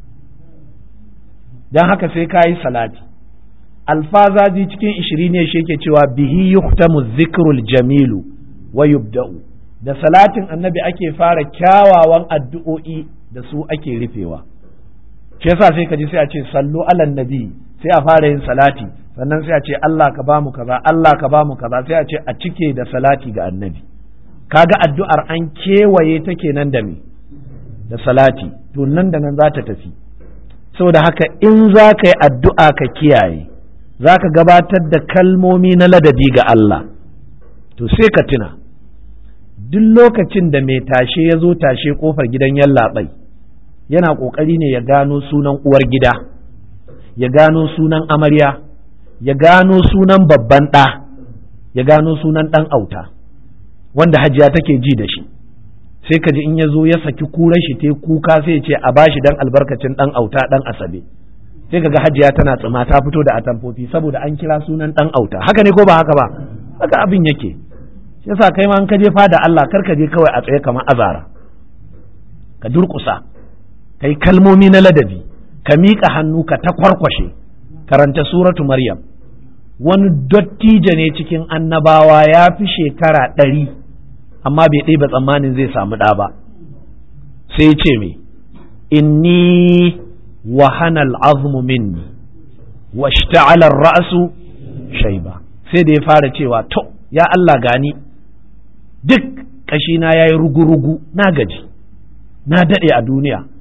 A: don haka sai ka yi salati alfazazi cikin ishiri ne shi yake cewa bihi yuhtamu zikrul jamilu wa yubda'u da salatin annabi ake fara kyawawan addu'o'i da su ake rufewa shi yasa sai ka ji sai a ce sallu alan nabi sai a fara yin salati sannan sai a ce Allah ka bamu kaza Allah ka bamu kaza sai a ce a cike da salati ga annabi kaga addu'ar an kewaye ta kenan da me da salati to nan da nan za ta tafi saboda haka in za ka yi addu'a ka kiyaye za ka gabatar da kalmomi na ladabi ga Allah to sai ka tuna duk lokacin da mai tashe ya zo tashe kofar gidan yallaɓai yana ƙoƙari ne ya gano sunan uwar gida ya gano sunan amarya ya gano sunan babban ɗa ya gano sunan ɗan auta wanda hajiya take ji da shi sai ka ji in ya zo ya saki kuran shi ta kuka sai ya ce a bashi dan albarkacin ɗan auta ɗan asabe sai ka ga hajiya tana tsima ta fito da atamfofi saboda an kira sunan ɗan auta haka ne ko ba haka ba haka abin yake shi yasa kai ma in ka je fada Allah kar ka je kawai a tsaye kamar azara ka durƙusa kai kalmomi na ladabi ka miƙa hannu ka ta kwarkwashe karanta suratu maryam wani dottijo ne cikin annabawa ya fi shekara ɗari amma bai ɗaya tsammanin zai samu ɗa ba sai ce me inni wahana al'azmu minni wa shta'ala ra'su shaiba sai da ya fara cewa to ya Allah gani duk ƙashina ya yi rugu-rugu na gaji na daɗe a duniya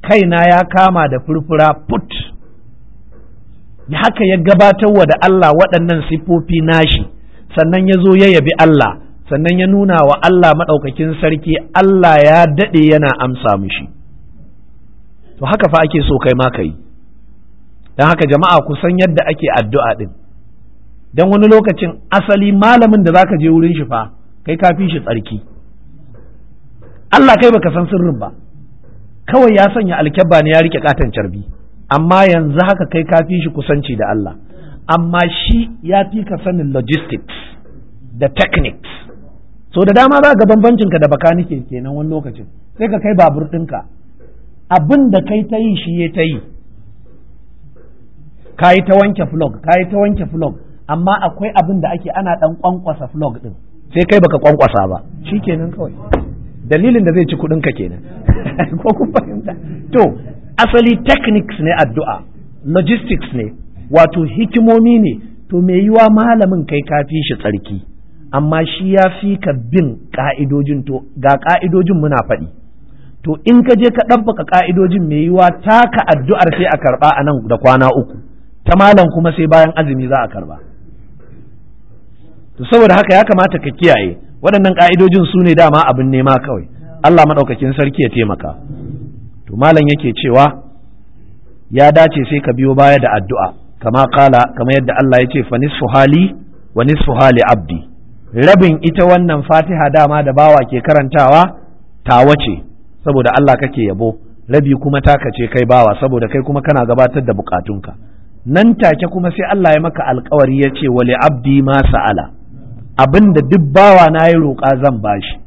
A: kaina ya kama da furfura put haka ya gabatar wa da Allah waɗannan siffofi nashi sannan ya zo ya yabi Allah sannan ya nuna wa Allah maɗaukakin sarki Allah ya daɗe yana amsa mishi to haka fa ake so kai ma ka yi don haka jama'a ku san yadda ake addu'a ɗin don wani lokacin asali malamin da zaka je wurin shi fa kai ka fi shi tsarki Allah kai baka san sirrin ba kawai ya sanya alkyabba ne ya rike katon carbi amma yanzu haka kai ka fi shi kusanci da Allah amma shi ya fi ka sanin logistics da techniques so da dama za ga bambancinka da bakanike kenan wani lokacin sai ka kai babur ɗinka abin da kai ta yi shi ya ta yi ka yi ta wanke flog ka yi ta wanke flog amma akwai abin da ake ana ɗan kwankwasa flog ɗin sai kai baka kwankwasa ba shi kenan kawai dalilin da zai ci kuɗinka kenan ko kun fahimta to asali techniques ne addu'a logistics ne wato hikimomi ne to me yiwa malamin kai ka fi shi tsarki amma shi ya fi ka bin ka'idojin to ga ka'idojin muna faɗi to in ka je ka ɗabbaka ka'idojin me yiwa taka addu'ar sai a karɓa a nan da kwana uku ta malam kuma sai bayan azumi za a karɓa to saboda haka ya kamata ka kiyaye waɗannan ka'idojin su ne dama abin nema kawai Allah maɗaukakin sarki ya taimaka to malam yake cewa ya dace sai ka biyo baya da addu'a kama kala kama yadda Allah ya ce fa nisfu hali wa nisfu hali abdi rabin ita wannan fatiha dama da bawa ke karantawa tawa ce saboda Allah kake yabo rabi kuma taka ce kai bawa saboda kai kuma kana gabatar da bukatunka nan take kuma sai Allah ya maka alkawari ya ce wali abdi ma sa'ala abinda duk bawa na yi roƙa zan bashi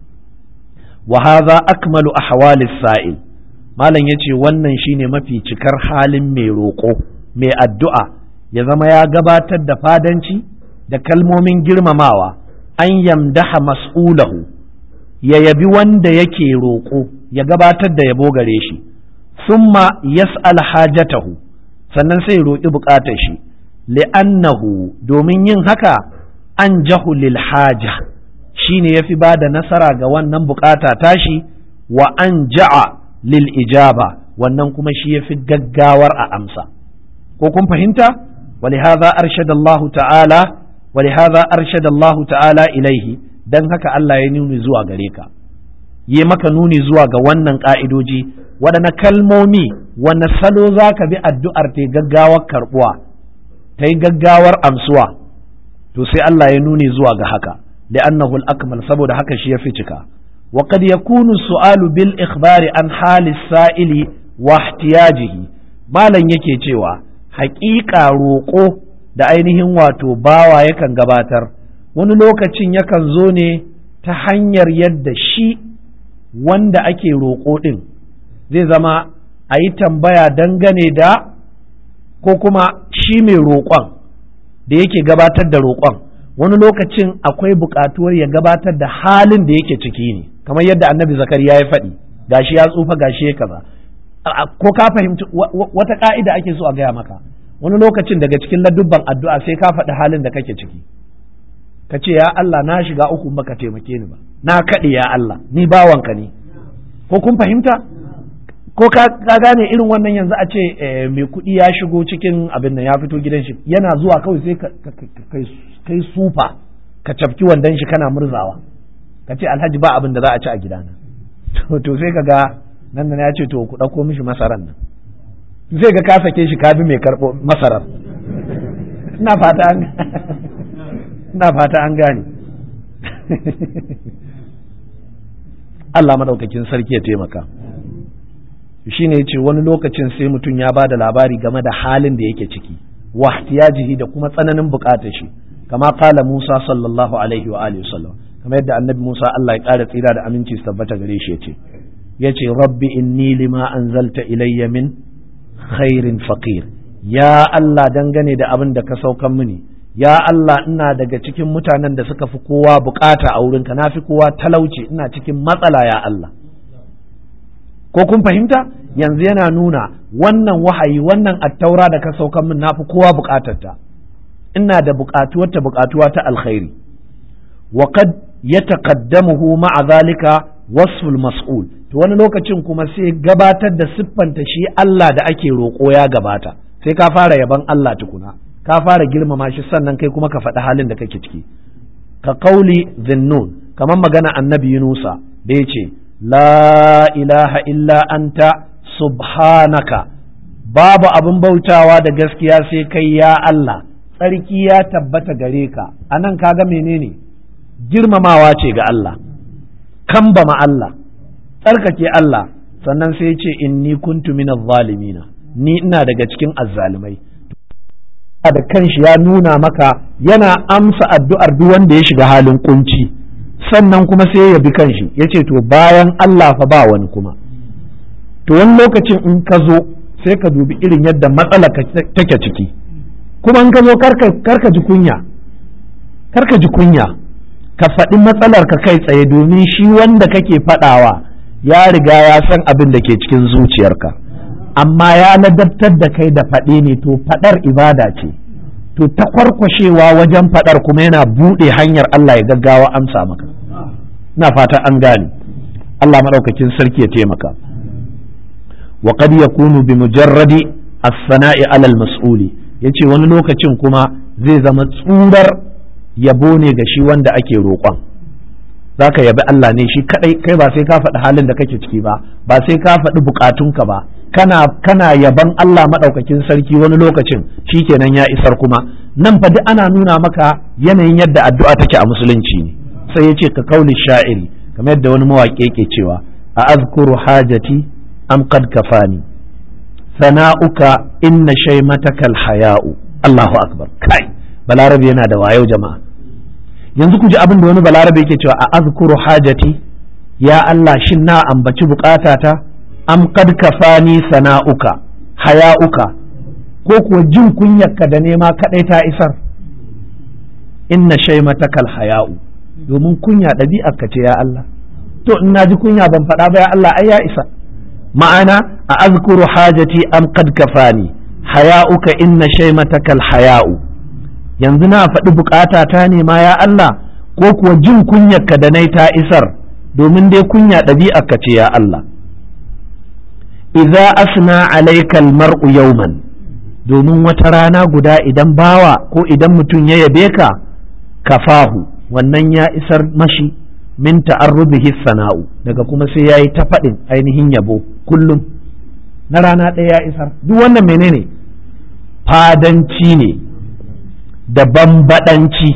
A: wa hadha akmalu ahwalis sa'il malam yace wannan shine mafi cikar halin mai roƙo mai addu'a ya zama ya gabatar da fadanci da kalmomin girmamawa an yamdaha mas'ulahu ya yabi wanda yake roƙo ya gabatar da yabo gare shi summa yas'al hajatahu sannan sai roƙi buƙatar shi li'annahu domin yin haka an jahu lil haja shine yafi ba da nasara ga wannan buƙata tashi wa an ja'a lil ijaba wannan kuma shi yafi gaggawar a amsa ko kun fahimta ولهذا أرشد الله تعالى ولهذا أرشد الله تعالى إليه dan haka Allah ya nuni zuwa gare ka yi maka nuni zuwa ga wannan ƙa'idoji waɗanne kalmomi wanne salo za ka bi addu'ar ta gaggawar karɓuwa ta yi gaggawar amsuwa to sai Allah ya nuni zuwa ga haka li'annahu al-akmal saboda haka shi ya fi cika wa qad yakunu su'alu bil ikhbari an hali sa'ili wa ihtiyajihi malam yake cewa haƙiƙa roƙo da ainihin wato bawa yakan gabatar wani lokacin yakan zo ne ta hanyar yadda shi wanda ake roƙo ɗin zai zama a yi tambaya dangane da ko kuma shi mai roƙon da yake gabatar da roƙon wani lokacin akwai buƙatuwar ya gabatar da halin da yake ciki ne kamar yadda annabi zakariya ya faɗi gashi ya tsufa gashi ya kaza ko ka fahimci wata ka'ida ake so a gaya maka wani lokacin daga cikin ladubban addu'a sai ka faɗi halin da kake ciki ka ce ya Allah na shiga uku baka taimake ni ba na kaɗe ya Allah ni bawanka ne ko kun fahimta ko ka gane irin wannan yanzu a ce mai kuɗi ya shigo cikin abin nan ya fito gidan shi yana zuwa kawai sai kai sufa ka cafki wandon shi kana murzawa ka ce alhaji ba abin da za a ci a gidana to sai ka ga nan da ya ce to ku ɗauko mishi masaran nan zai ga ka sake shi ka bi mai karɓo masarar ina fata an ina fata an gane Allah madaukakin sarki ya taimaka shi ne ce wani lokacin sai mutum ya ba da labari game da halin da yake ciki wa ihtiyajihi da kuma tsananin bukatar shi kama kala Musa sallallahu alaihi wa alihi wasallam kamar yadda annabi Musa Allah ya ƙara tsira da aminci su tabbata gare shi yace yace rabbi inni lima anzalta ilayya min khairin faqir ya Allah dangane da abin da ka saukan mini ya Allah ina daga cikin mutanen da suka fi kowa bukata a wurinka na fi kowa talauci ina cikin matsala ya Allah ko kun fahimta yanzu yana nuna wannan wahayi wannan attaura da ka saukan min na fi kowa bukatarta ina da bukatuwar ta bukatuwa ta alkhairi wa qad yataqaddamuhu ma'a zalika wasful mas'ul to to wani lokacin kuma sai gabatar da siffanta shi Allah da ake roƙo ya gabata sai ka fara yaban Allah tukuna ka fara girmama shi sannan kai kuma ka faɗi halin da kake ciki ka kauli zinnun kamar magana annabi Yunusa da ya ce la ilaha illa anta subhanaka babu abin bautawa da gaskiya sai kai ya Allah tsarki ya tabbata gare ka anan kaga menene girmamawa ce ga Allah kambama Allah tsarkake Allah sannan sai ce inni kuntu minaz zalimina ni ina daga cikin azzalimai da kanshi ya nuna maka yana amsa addu'ar duk wanda ya shiga halin kunci sannan kuma sai ya bi kanshi ya ce to bayan Allah fa ba wani kuma to wani lokacin in ka zo sai ka dubi irin yadda matsala take ciki kuma in ka zo karka ji kunya karka ji kunya ka faɗi matsalar ka kai tsaye domin shi wanda kake faɗawa ya riga ya san abin da ke cikin zuciyarka amma ya ladabtar da kai da faɗe ne to faɗar ibada ce to ta kwarkwashewa wajen faɗar kuma yana buɗe hanyar Allah ya gaggawa amsa maka na fata an gane Allah maɗaukakin sarki ya taimaka wa qad yakunu bi mujarradi as-sana'i 'ala al-mas'uli yace wani lokacin kuma zai zama tsurar yabo ne ga shi wanda ake roƙon za ka yabi Allah ne shi kadai kai ba sai ka faɗi halin da kake ciki ba ba sai ka faɗi bukatunka ba kana kana yaban Allah maɗaukakin sarki wani lokacin shi kenan ya isar kuma nan fa duk ana nuna maka yanayin yadda addu'a take a musulunci ne sai ya ce ka kauli sha'iri kamar yadda wani mawaƙi yake cewa a azkuru hajati am qad kafani sana'uka inna shaymatakal haya'u Allahu akbar kai balarabe yana da wayo jama'a yanzu ku ji abin da wani balarabe yake cewa a azkuru hajati ya Allah shin na ambaci bukatata am qad kafani sana'uka haya'uka ko kuwa jin kunyarka da nema kadai ta isar inna shaymatakal haya'u domin kunya ɗabi'arka ce ya Allah to in na ji kunya ban faɗa ba ya Allah ai ya isa ma'ana a azkuru hajati am qad kafani haya'uka inna shaymatakal haya'u yanzu na faɗi bukata ta ne ma ya Allah ko kuwa jin kunyarka da nai ta isar domin dai kunya ɗabi'arka ce ya Allah idza asna alaikal mar'u yawman domin wata rana guda idan bawa ko idan mutum ya yabe ka kafahu wannan ya isar mashi min ta'arrubihi sana'u daga kuma sai yayi ta faɗin ainihin yabo kullum na rana ɗaya ya isar duk wannan menene fadanci ne da bambadanci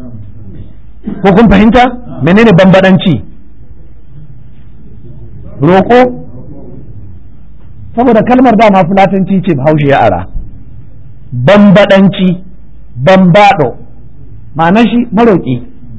A: ko kun fahimta menene bambadanci roƙo saboda kalmar dama fulatanci ce haushe ya ara bambadanci bambado ma'anar shi maroƙi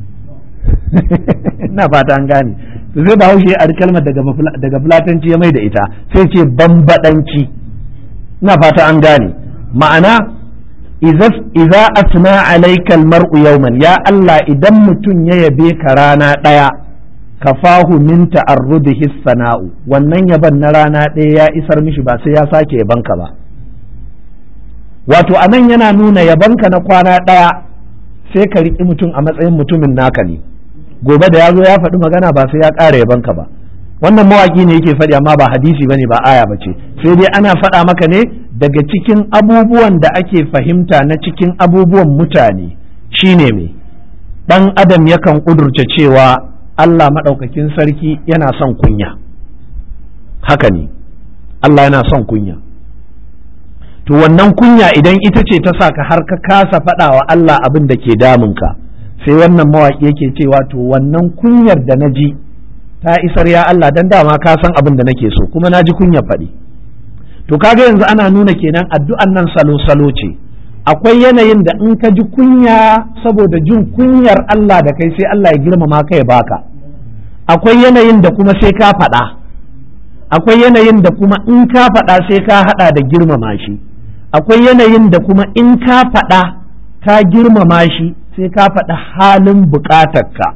A: ina fata an gane to sai ba haushe a kalmar daga fulatanci ya mai da ita sai ce bambadanci ina fata an gane ma'ana iza asna alaikal mar'u yawman ya Allah idan mutum ya yabe ka rana ɗaya kafahu min ta'arrudihi sana'u wannan yaban na rana ɗaya ya isar mishi ba sai ya sake yabanka ba wato anan yana nuna yabanka na kwana ɗaya sai ka riƙi mutum a matsayin mutumin naka ne gobe da ya zo ya faɗi magana ba sai ya ƙara yabanka ba wannan mawaƙi ne yake faɗi amma ba hadisi bane ba aya bace sai dai ana faɗa maka ne daga cikin abubuwan da ake fahimta na cikin abubuwan mutane shine me ɗan adam yakan ƙudurce cewa Allah maɗaukakin sarki yana son kunya haka ne Allah yana son kunya to wannan kunya idan ita ce ta sa ka har ka kasa faɗa wa Allah abin da ke damunka sai wannan mawaƙi yake cewa to wannan kunyar da na ji ta isar ya Allah dan dama ka san abin da nake so kuma na ji kunyar faɗi to kaga yanzu ana nuna kenan addu'an nan salo-salo ce akwai yanayin da in ka ji kunya saboda jin kunyar Allah da kai sai Allah ya girmama ka ya baka akwai yanayin da kuma sai ka faɗa akwai yanayin da kuma in ka faɗa sai ka haɗa da girmama shi akwai yanayin da kuma in ka faɗa ka girmama shi sai ka faɗa halin buƙatarka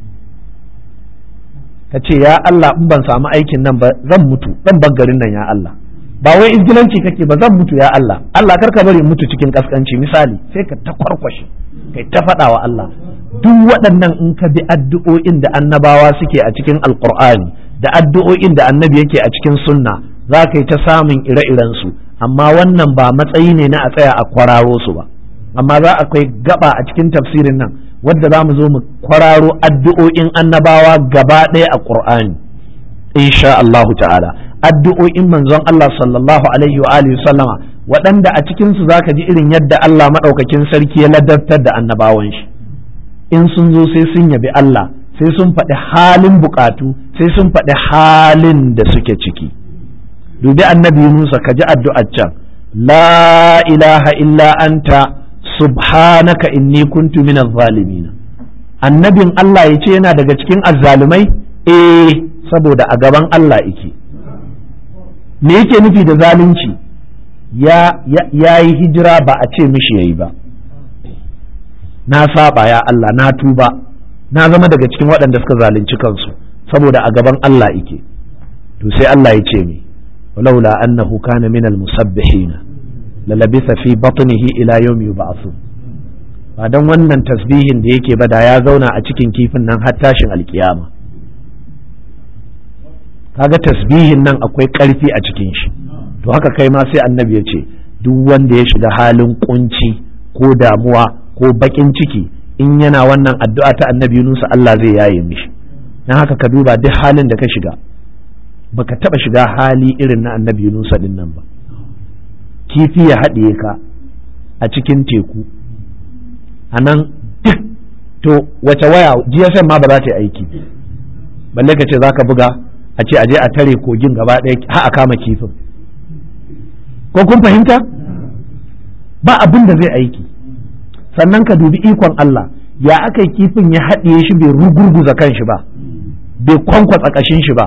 A: ka ce ya Allah in ban samu aikin nan ba zan mutu zan bar garin nan ya Allah ba wai izgilanci kake ba zan mutu ya Allah Allah kar ka bari mutu cikin kaskanci misali sai ka ta kwarkwashe kai ta faɗa wa Allah duk waɗannan in ka bi addu'o'in da annabawa suke a cikin alqur'ani da addu'o'in da annabi yake a cikin sunna za ka yi ta samun ire-iren su amma wannan ba matsayi ne na a tsaya a kwararo su ba amma za akwai gaba a cikin tafsirin nan wadda za mu zo mu kwararo addu'o'in annabawa gaba ɗaya a ƙur'ani insha Allahu ta'ala addu'o'in manzon Allah sallallahu alaihi wa alihi sallama waɗanda a cikin su zaka ji irin yadda Allah madaukakin sarki ya ladabtar da annabawan shi in sun zo sai sun yabi Allah sai sun faɗi halin bukatu sai sun faɗi halin da suke ciki dubi annabi Musa ka ji addu'ar can la ilaha illa anta subhanaka inni kuntu minaz zalimin annabin Allah ya ce yana daga cikin azzalumai eh saboda a gaban Allah yake me yake nufi da zalunci ya yi hijira ba a ce mishi yayi ba na saba ya Allah na tuba na zama daga cikin waɗanda suka zalunci kansu saboda a gaban Allah yake to sai Allah ya ce mi walaula annahu kana minal musabbihina lalabisa fi batnihi ila yawmi yub'athun ba dan wannan tasbihin da yake ba da ya zauna a cikin kifin nan har tashin alkiyama kaga tasbihin nan akwai ƙarfi a cikin shi to haka kai ma sai annabi ya ce duk wanda ya shiga halin kunci ko damuwa ko bakin ciki in yana wannan addu'a ta annabi Yunus Allah zai yaye mishi dan haka ka duba duk halin da ka shiga baka taba shiga hali irin na annabi Yunus din nan ba kifi ya haɗiye ka a cikin teku a nan duk to wace waya GSM ma ba za ta yi aiki balle ka ce za ka buga a ce aje a tare kogin gaba ɗaya har a kama kifin ko kun fahimta ba abin da zai aiki sannan ka dubi ikon Allah ya aka kifin ya haɗiye shi bai rugurguza kan shi ba bai kwankwatsa ƙashin shi ba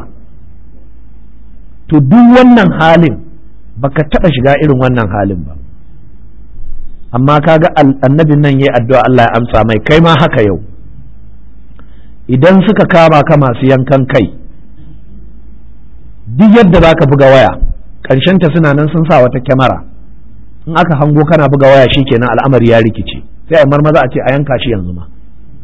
A: to duk wannan halin baka taɓa shiga irin wannan halin ba amma kaga annabin nan yayi addu'a Allah ya amsa mai kai ma haka yau idan suka kama ka masu yankan kai duk yadda za ka buga waya ta suna nan sun sa wata kyamara in aka hango kana buga waya shikenan al'amari ya rikice sai a marmaza a ce a yanka shi yanzu ma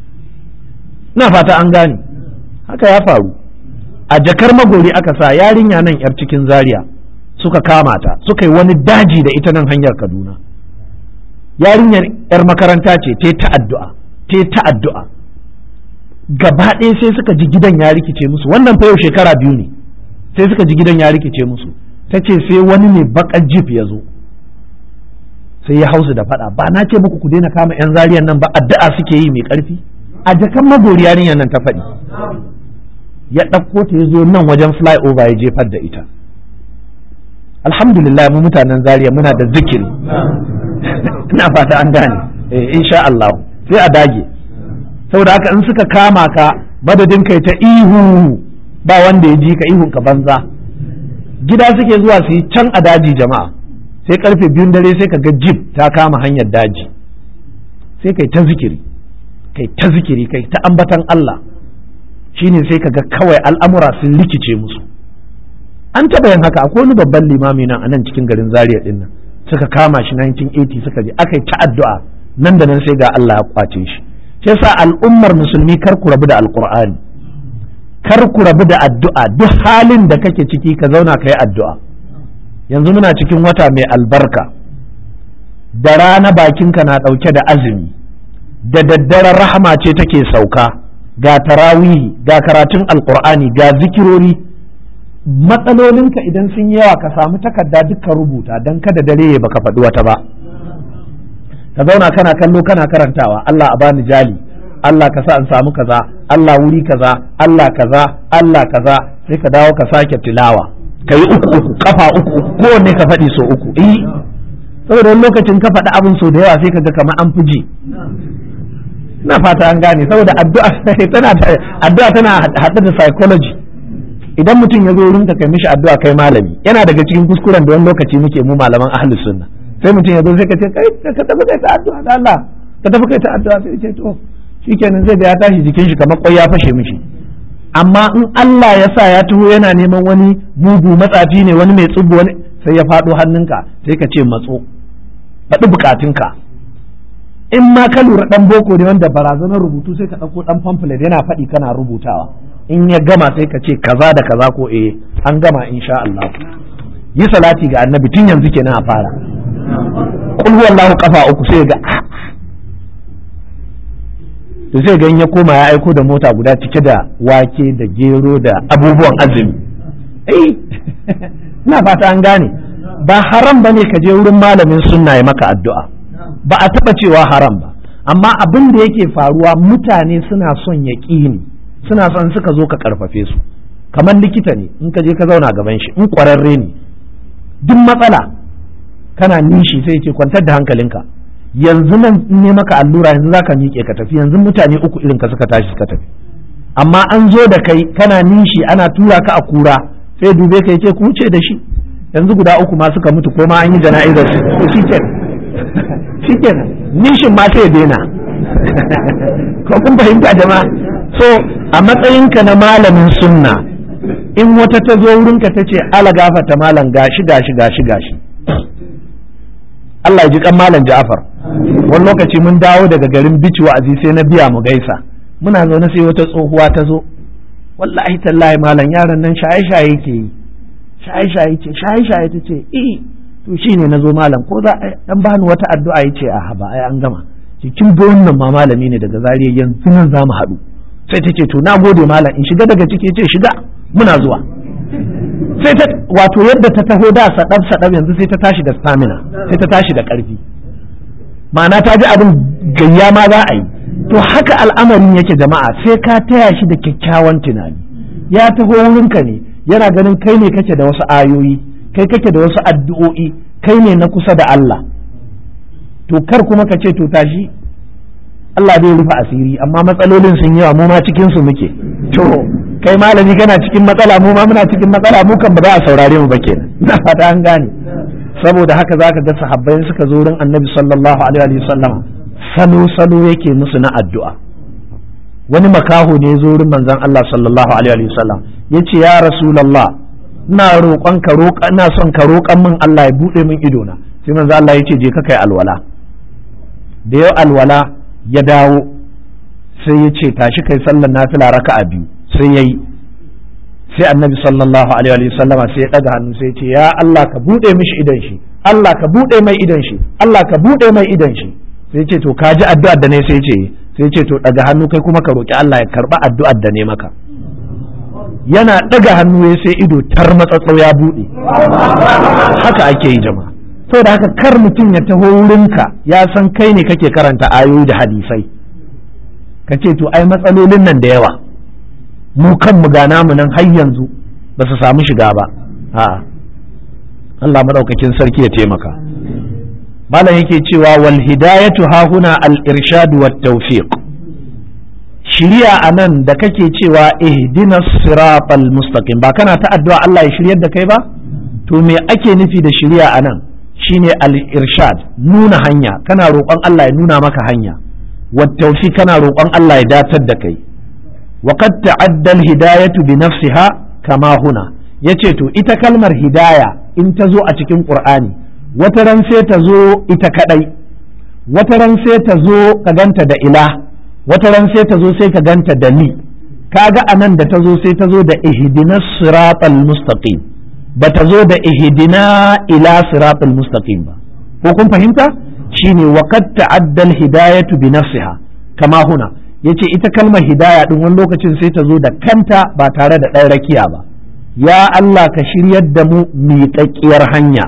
A: ina fata an gane haka ya faru a jakar magori aka sa yarinya nan yar cikin zaria suka kama ta suka yi wani daji da ita nan hanyar kaduna yarinyar yar makaranta ce ta ta addu'a ta ta addu'a gaba ɗaya sai suka ji gidan ya rikice musu wannan fa yau shekara biyu ne sai suka ji gidan ya rikice musu ta ce sai wani mai bakan jif ya zo sai ya hausu da faɗa ba na ce muku ku daina kama yan zariyan nan ba addu'a suke yi mai ƙarfi a jakan magori yarinyar nan ta faɗi ya ɗauko ta ya zo nan wajen flyover ya jefar da ita alhamdulillah mu mutanen zariya muna da zikiri ina fata an gane eh insha Allah sai a dage saboda haka in suka kama ka madadin kai ta ihu ba wanda ya ji ka ihun ka banza gida suke zuwa su yi can a daji jama'a sai karfe biyun dare sai ka ga jib ta kama hanyar daji sai kai ta zikiri kai ta zikiri kai ta ambatan Allah shine sai ka ga kawai al'amura sun rikice musu an taɓa yin haka akwai wani babban limami nan a nan cikin garin zaria din nan suka kama shi 1980 suka je aka yi ta addu'a nan da nan sai ga Allah ya kwace shi sai sa al'ummar musulmi kar ku rabu da alqur'ani kar ku rabu da addu'a duk halin da kake ciki ka zauna ka yi addu'a yanzu muna cikin wata mai albarka da rana bakinka na ɗauke da azumi da daddaren rahama ce take sauka ga tarawihi ga karatun alkur'ani ga zikirori matsalolinka idan sun yawa ka samu takarda dukkan rubuta don kada dare ya baka faɗi wata ba ka zauna kana kallo kana karantawa Allah a bani jali Allah ka sa in samu kaza Allah wuri kaza Allah kaza Allah kaza sai ka dawo ka sake tilawa ka yi uku uku kafa uku uku kowanne ka faɗi so uku eh saboda wani lokacin ka faɗi abin so da yawa sai ka ga kamar an fi ji ina fata an gane saboda addu'a tana addu'a tana haɗe da psychology idan mutum ya zo wurin ka kai mishi addu'a kai malami yana daga cikin kuskuren da wani lokaci muke mu malaman ahlus sunna sai mutum ya zo sai ka ce kai ka tafi kai ta addu'a da Allah ka tafi kai ta addu'a sai ce to shikenan zai ga ya tashi jikin shi kamar kwai ya fashe mishi amma in Allah ya sa ya taho yana neman wani mugu matsafi ne wani mai tsubbu wani sai ya faɗo hannunka sai ka ce matso faɗi bukatunka in ma ka lura ɗan boko ne wanda barazanar rubutu sai ka ɗauko ɗan pamphlet yana faɗi kana rubutawa in ya gama sai ka ce kaza da kaza ko eh an gama insha Allah yi salati ga annabi tun yanzu kenan a fara kul huwallahu kafa uku sai ga to sai ga ya koma ya aiko da mota guda cike da wake da gero da abubuwan azumi eh ina fata an gane ba haram bane ka je wurin malamin sunna ya maka addu'a ba a taba cewa haram ba amma abin da yake faruwa mutane suna son yaƙini suna son suka zo ka karfafe su kamar likita ne in ka je ka zauna gaban shi in ƙwararre ne duk matsala kana nishi sai ce kwantar da hankalinka yanzu nan ne maka allura yanzu zaka miƙe ka tafi yanzu mutane uku irin ka suka tashi suka tafi amma an zo da kai kana nishi ana tura ka a kura sai dube ka yace ku wuce da shi yanzu guda uku ma suka mutu ko ma an yi jana'izar su to shikenan shikenan nishin ma sai daina ko kun fahimta jama'a so a matsayinka na malamin sunna in wata ta zo wurinka ta ce ala gafata malam gashi gashi gashi gashi Allah ya ji kan malam Ja'far wani lokaci mun dawo daga garin bici wa'azi sai na biya mu gaisa muna zaune sai wata tsohuwa ta zo wallahi tallahi malam yaron nan shaye shaye ke yi shaye shaye ce shaye shaye ta ce eh to shine na zo malam ko za a dan bani wata addu'a yace a ba ai an gama kin ga wannan ma malami ne daga zariya yanzu nan za mu haɗu sai ta ce to na gode malam in shiga daga ciki ce shiga muna zuwa sai ta wato yadda ta taho da sadab sadab yanzu sai ta tashi da stamina sai ta tashi da karfi ma'ana ta ji abin gayya ma za a yi to haka al'amarin yake jama'a sai ka taya shi da kyakkyawan tunani ya taho wurinka ne yana ganin kai ne kake da wasu ayoyi kai kake da wasu addu'o'i kai ne na kusa da Allah to kar kuma ka ce to tashi Allah zai rufe asiri amma matsalolin sun yawa mu ma cikin su muke to kai malami kana cikin matsala mu ma muna cikin matsala mu kan ba za a saurare mu ba kenan na fata an gane saboda haka zaka ga sahabbai suka zo wurin Annabi sallallahu alaihi wa sallam salo salo yake musu na addu'a wani makaho ne zo wurin manzon Allah sallallahu alaihi wa sallam yace ya rasulullah ina roƙon ka roƙa ina son ka roƙan min Allah ya bude min ido na sai manzon Allah yace je ka kai alwala da yau alwala ya dawo sai ya ce tashi kai sallar nafila raka'a biyu sai yayi sai annabi sallallahu alaihi wa sallama sai ya daga hannu sai ya ce ya Allah ka bude mishi idan shi Allah ka bude mai idan shi Allah ka bude mai idan shi sai ya ce to ka ji addu'ar da ne sai ya ce sai ya ce to daga hannu kai kuma ka roki Allah ya karba addu'ar da ne maka yana daga hannu ya sai ido tar matsatsau ya bude haka ake yi jama'a saboda haka kar mutum ya taho wurinka ya san kai ne kake karanta ayoyi da hadisai ka ce to ai matsalolin nan da yawa mu kanmu ga namu nan har yanzu ba su samu shiga ba a'a Allah madaukakin sarki ya taimaka malam yake cewa wal hidayatu hahuna al irshad wat tawfiq shiriya anan da kake cewa ihdinas siratal mustaqim ba kana ta addu'a Allah ya shiryar da kai ba to me ake nufi da shiriya anan shine al-irshad nuna hanya kana roƙon Allah ya nuna maka hanya wattaufi kana roƙon Allah ya datar da kai wa qad ta'adda al-hidayatu bi nafsiha kama huna yace to ita kalmar hidaya in ta zo a cikin Qur'ani wata ran sai ta zo ita kadai wata ran sai ta zo ka ganta da ila wata ran sai ta zo sai ka ganta da li kaga anan da ta zo sai ta zo da ihdinas siratal mustaqim ba ta zo da ihdina ila siratul mustaqim ba ko kun fahimta shine wa qad ta'adda al hidayatu bi nafsiha kama huna yace ita kalmar hidaya din wani lokacin sai ta zo da kanta ba tare da ɗan rakiya ba ya Allah ka shiryar da mu miƙaƙƙiyar hanya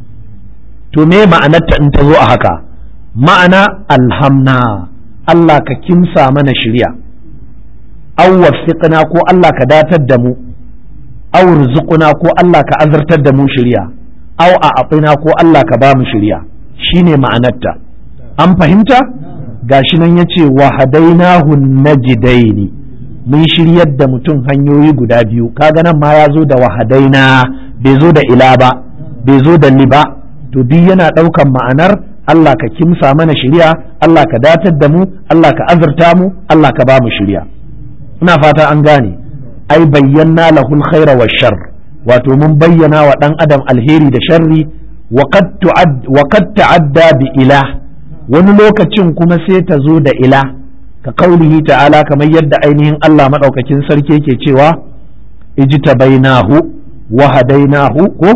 A: to me ma'anarta in ta zo a haka ma'ana alhamna Allah ka kimsa mana shirya aw waffiqna ko Allah ka datar da mu aw rizquna ko Allah ka azartar da mu shirya aw a atina ko Allah ka ba mu shirya shine ma'anarta an fahimta gashi nan yace wa hadainahu najdaini mun shiryar da mutum hanyoyi guda biyu kaga nan ma ya zo da wahadaina bai zo da ila ba bai zo da li ba to duk yana ɗaukan ma'anar Allah ka kimsa mana shirya Allah ka datar da mu Allah ka azurta mu Allah ka ba mu shirya ina fata an gane ai bayyana lahul khaira wa shar wato mun bayyana wa dan adam alheri da sharri wa qad ta'adda bi ilah wani lokacin kuma sai ta zo da ila ka kaulihi ta'ala kamar yadda ainihin Allah maɗaukakin sarki yake cewa ijtabainahu wa hadainahu ko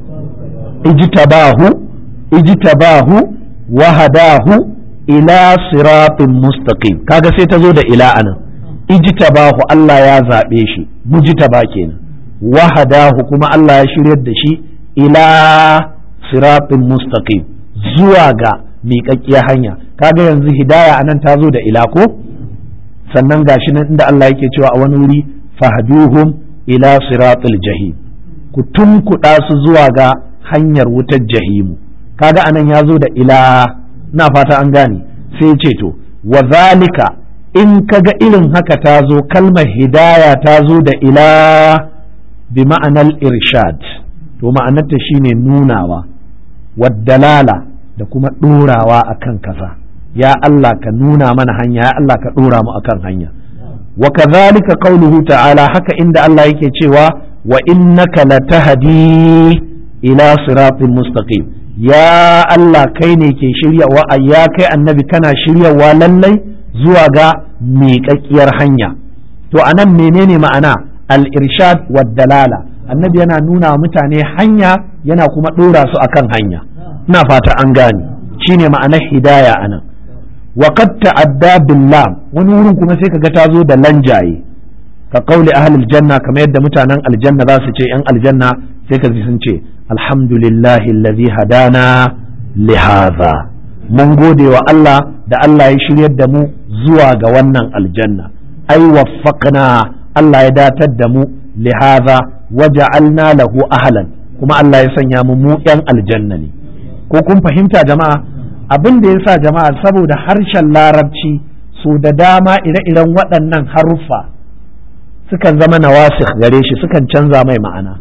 A: ijtabahu ijtabahu wa hadahu ila siratin mustaqim kaga sai ta zo da ila anan ijtabahu Allah ya zaɓe shi mujtaba kenan wa hadahu kuma Allah ya shiryar da shi ila siratin mustaqim zuwa ga miƙaƙƙiyar hanya kaga yanzu hidaya anan ta zo da ila ko sannan gashi nan inda Allah yake cewa a wani wuri fahduhum ila siratil jahim ku tunkuɗa su zuwa ga hanyar wutar jahimu kaga anan ya zo da ila na fata an gane sai ce to wa zalika in kaga irin haka ta zo kalmar hidaya ta zo da ila bi ma'anar irshad to ma'anarta shine nunawa waddalala da kuma ɗorawa akan kaza ya Allah ka nuna mana hanya ya Allah ka ɗora mu akan hanya wa kadhalika qauluhu ta'ala haka inda Allah yake cewa wa innaka latahdi ila siratin mustaqim ya Allah kai ne ke shiryawa ya kai annabi kana shiryawa lallai zuwa ga miƙaƙƙiyar hanya to anan menene ma'ana al-irshad wa dalala annabi yana nuna mutane hanya yana kuma ɗora su akan hanya ina fata an gane shine ma'anar hidaya anan wa qad ta'adda billam wani wurin kuma sai kaga ta zo da lanjaye ka qauli ahlul janna kamar yadda mutanen aljanna za su ce yan aljanna sai ka sun ce alhamdulillahi allazi hadana li hadha mun gode wa Allah da Allah ya shiryar da mu zuwa ga wannan aljanna ai waffaqna Allah ya datar da mu li hadha waja'alna lahu ahlan kuma Allah ya sanya mu mu yan aljanna ne ko kun fahimta jama'a abin da yasa jama'a saboda harshen larabci so da dama ire-iren waɗannan haruffa sukan zama nawasikh gare shi sukan canza mai ma'ana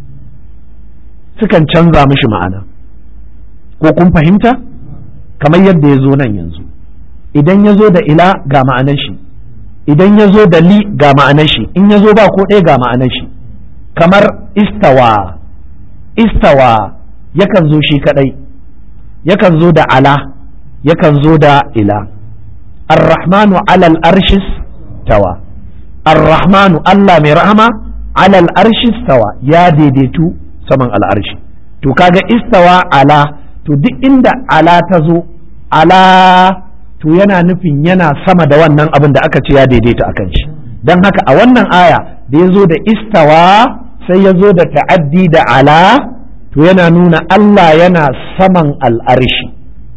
A: sukan canza mishi ma'ana ko kun fahimta kamar yadda ya zo nan yanzu idan ya zo da ila ga ma'anar shi idan ya zo da li ga ma'anar shi in ya zo ba ko ɗaya ga ma'anar shi kamar istawa istawa yakan zo shi kadai yakan zo da ala yakan zo da ila arrahmanu alal arshis tawa arrahmanu Allah mai rahama alal arshis tawa ya daidaitu saman al'arshi to kaga istawa ala to duk inda ala ta zo ala to yana nufin yana sama da wannan abin da aka ce ya daidaita akan shi don haka a wannan aya da ya zo da istawa sai ya zo da ta'addi da ala to yana nuna Allah yana saman al'arshi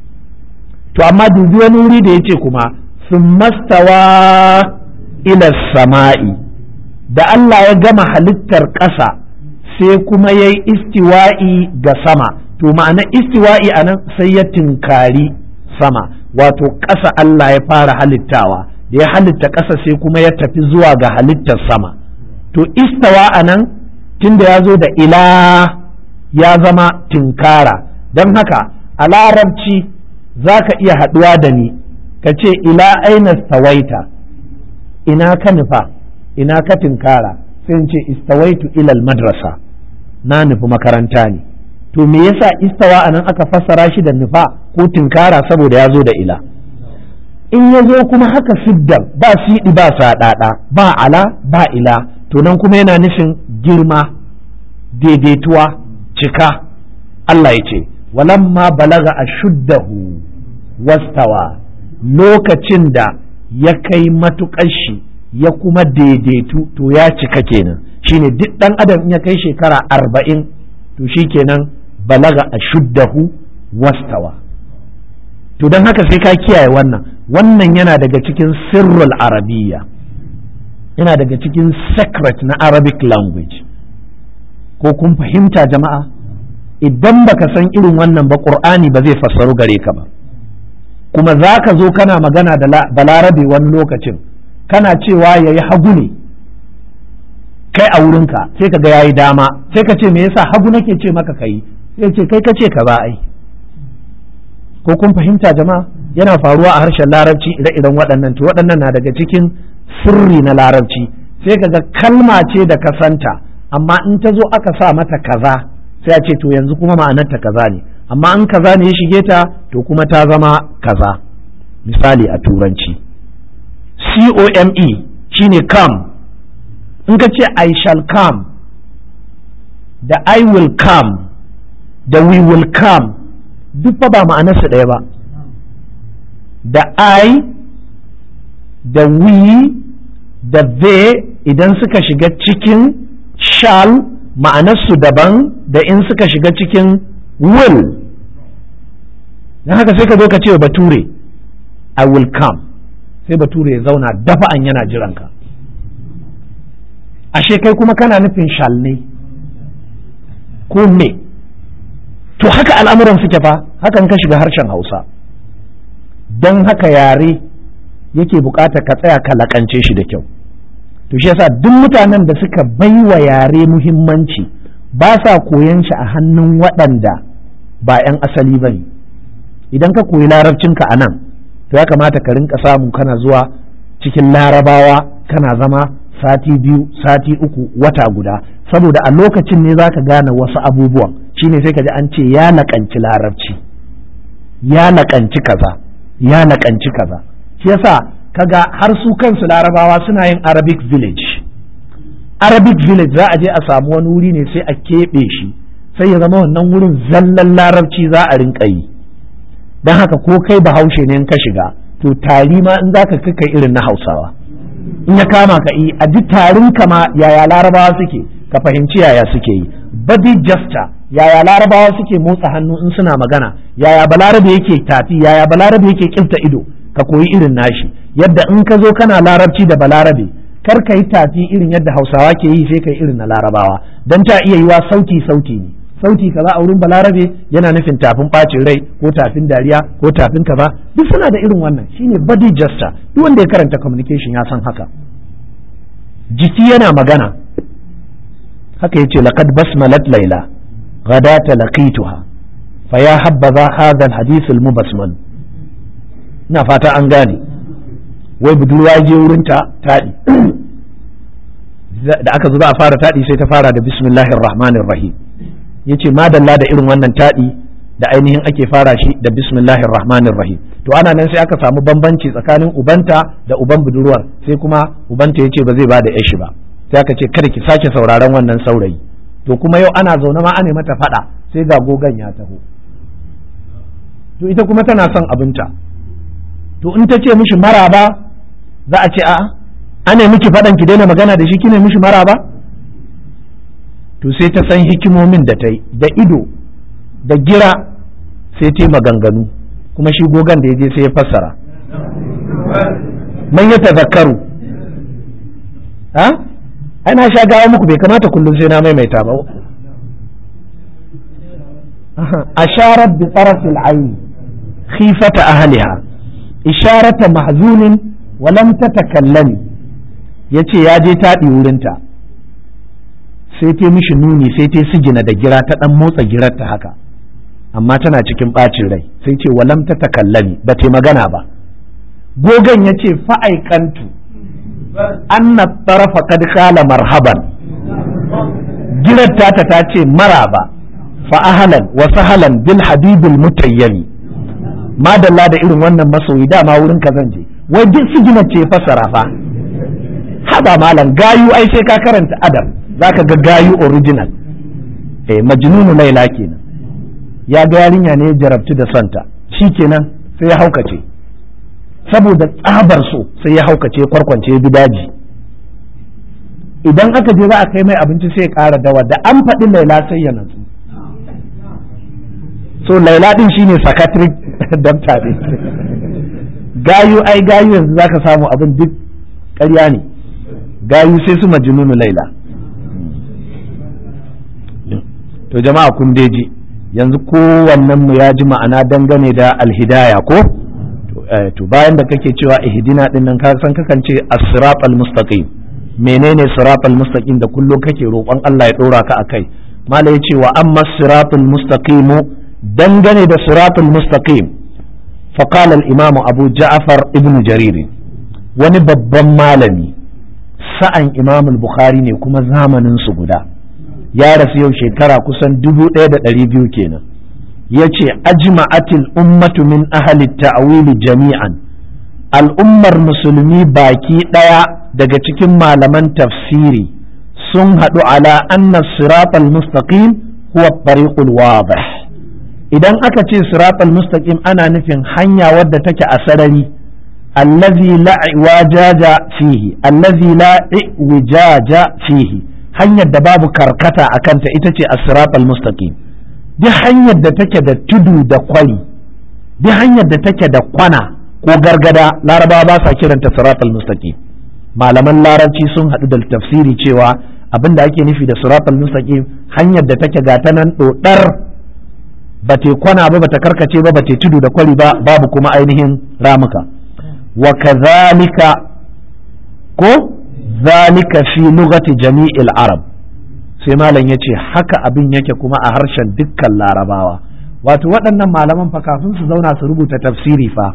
A: to amma dubi wani wuri da ya ce kuma sun mastawa ila sama'i da Allah ya gama halittar ƙasa sai kuma ya yi istiwa'i ga sama to ma'ana istiwa'i a nan sai ya tinkari sama wato ƙasa Allah ya fara halittawa da ya halitta ƙasa sai kuma ya tafi zuwa ga halittar sama to istawa a nan tunda ya zo da ila ya zama tinkara don haka a larabci za ka iya haɗuwa da ni ka ce ila aina stawaita ina ka nufa ina ka tinkara sai ce istawaitu ilal madrasa na nufi makaranta ne to me yasa istawa anan aka fassara shi da nufa ko tinkara saboda ya zo da ila in ya zo kuma haka siddan ba siɗi ba saɗaɗa ba ala ba ila to nan kuma yana nufin girma daidaituwa cika Allah ya ce walamma balaga a shuddahu wastawa lokacin da ya kai matuƙar shi ya kuma daidaitu to ya cika kenan shine duk ɗan adam in ya kai shekara arba'in to shi kenan balaga a shuddahu wastawa to don haka sai ka kiyaye wannan wannan yana daga cikin sirrul arabiyya yana daga cikin secret na arabic language ko kun fahimta jama'a idan baka san irin wannan ba qur'ani ba zai fassaru gare ka ba kuma za ka zo kana magana da balarabe wani lokacin kana cewa ya yi hagu ne kai a wurinka sai ka ga ya yi dama sai ka ce me yasa hagu nake ce maka kai sai ce kai ka ce ka ba ai ko kun fahimta jama'a yana faruwa a harshen larabci ire-iren waɗannan to waɗannan na daga cikin sirri na larabci sai ka ga kalma ce da ka santa amma in ta zo aka sa mata kaza sai a ce to yanzu kuma ma'anarta kaza ne amma in kaza ne ya shige ta to kuma ta zama kaza misali a turanci c-o-m-e shine come in ka ce i shall come da i will come da we will come duk fa ba ma'anarsu ɗaya ba da i da we da they idan suka shiga cikin shall ma'anarsu daban da in suka shiga cikin will don haka sai ka zo ka ce wa bature i will come sai bature ya zauna dafa'an yana jiranka ashe kai kuma kana nufin shall ne ko me to haka al'amuran suke fa hakan ka shiga harshen hausa don haka yare yake bukata ka tsaya ka lakance shi da kyau to shi yasa duk mutanen da suka baiwa yare muhimmanci ba sa koyan shi a hannun waɗanda ba 'yan asali ba ne idan ka koyi larabcinka a nan to ya kamata ka rinka samu kana zuwa cikin larabawa kana zama sati biyu sati uku wata guda saboda a lokacin ne za ka gane wasu abubuwan shine sai ka ji an ce ya laƙanci larabci ya laƙanci kaza ya laƙanci kaza shi yasa kaga har su kansu larabawa suna yin arabic village arabic village za a je a samu wani wuri ne sai a keɓe shi sai ya zama wannan wurin zallan larabci za a rinka yi don haka ko kai bahaushe ne in ka shiga to tari ma in zaka kai irin na hausawa in ya kama ka yi a ji tarin kama yaya larabawa suke ka fahimci yaya suke yi body gesture yaya larabawa suke motsa hannu in suna magana yaya balarabe yake tafi yaya balarabe yake kinta ido ka koyi irin nashi yadda in ka zo kana larabci da balarabe kar ka yi tafi irin yadda hausawa ke yi sai ka yi irin na larabawa don ta iya yiwa sauti sauti ne sauti kaza a wurin balarabe yana nufin tafin bacin rai ko tafin dariya ko tafin kaza duk suna da irin wannan shine body gesture duk wanda ya karanta communication ya san haka jiki yana magana haka yace laqad basmalat laila غداة لقيتها فيا حبذا هذا الحديث المبسمل ina fata an gane wai budurwa je wurinta taɗi da aka zo za a fara taɗi sai ta fara da bismillahir rahmanir rahim yace madalla da irin wannan taɗi da ainihin ake fara shi da bismillahir rahmanir rahim to ana nan sai aka samu bambanci tsakanin ubanta da uban budurwar sai kuma ubanta yace ba zai ba da yashi ba sai aka ce kada ki sake sauraron wannan saurayi to kuma yau ana zaune ma ana mata faɗa sai ga gogan ya taho to ita kuma tana son abinta to in ta ce mishi maraba za a ce a'a ana miki faɗan ki daina magana da shi kine mishi maraba to sai ta san hikimomin da ta yi da ido da gira sai ta yi maganganu kuma shi gogan da ya je sai ya fassara man ya tazakkaru ha ana sha gawa muku bai kamata kullum sai na maimaita ba asharat bi tarafil ayn khifata ahliha isharata mahzunin wa lam tatakallami yace ya je taɗi wurinta sai ta mishi nuni sai ta sigina da gira ta dan motsa girar ta haka amma tana cikin ɓacin rai sai ce wa lam tatakallami ba ta magana ba gogan yace fa'aikantu anna tarafa kad kala marhaban girar tata ta ce maraba fa ahlan wa sahlan bil habibil mutayyami madalla da irin wannan masoyi dama wurin ka zan je wai duk sigina ce fasara fa haba malam gayu ai sai ka karanta adam zaka ga gayu original eh majnunu laila kenan ya ga yarinya ne ya jarabtu da santa shikenan sai ya haukace saboda tsabar so sai ya haukace kwarkwance ya bi daji idan aka je za a kai mai abinci sai ya ƙara dawa da an faɗi laila sai ya natsu so laila din shine psychiatric doctor ne gayu ai gayu yanzu zaka samu abin duk ƙarya ne gayu sai su majnunu laila to jama'a kun ji yanzu kowannen mu ya ji ma'ana dangane da alhidaya ko to bayan da kake cewa ihdina din nan ka san kakan ce as-siratal mustaqim menene siratal mustaqim da kullum kake roƙon Allah ya dora ka akai mala yace wa amma siratal mustaqim dangane da siratal mustaqim fa qala al-imam Abu Ja'far ibn Jarir wani babban malami sa'an imam al-Bukhari ne kuma zamanin su guda ya rasu yau shekara kusan dubu ɗaya da ɗari biyu kenan ya ce ajma'atil ummatu min ahli ta'wili jami'an al'ummar musulmi baki ɗaya daga cikin malaman tafsiri sun haɗu ala anna siratal mustaqim huwa tariqul wadih idan aka ce siratal mustaqim ana nufin hanya wadda take a sarari allazi la wajaja fihi allazi la wijaja fihi hanyar da babu karkata a kanta ita ce as-siratal mustaqim duk hanyar da take da tudu da kwari duk hanyar da take da kwana ko gargada larabawa ba sa kiranta siratal mustaqim malaman larabci sun haɗu da tafsiri cewa abin da ake nufi da siratal mustaqim hanyar da take gata nan dodar ba te kwana ba ba ta karkace ba ba te tudu da kwari ba babu kuma ainihin ramuka wa kadhalika ko zalika fi lugati jami'il arab sai malam yace haka abin yake kuma a harshen dukkan larabawa wato waɗannan malaman fa kafin su zauna su rubuta tafsiri fa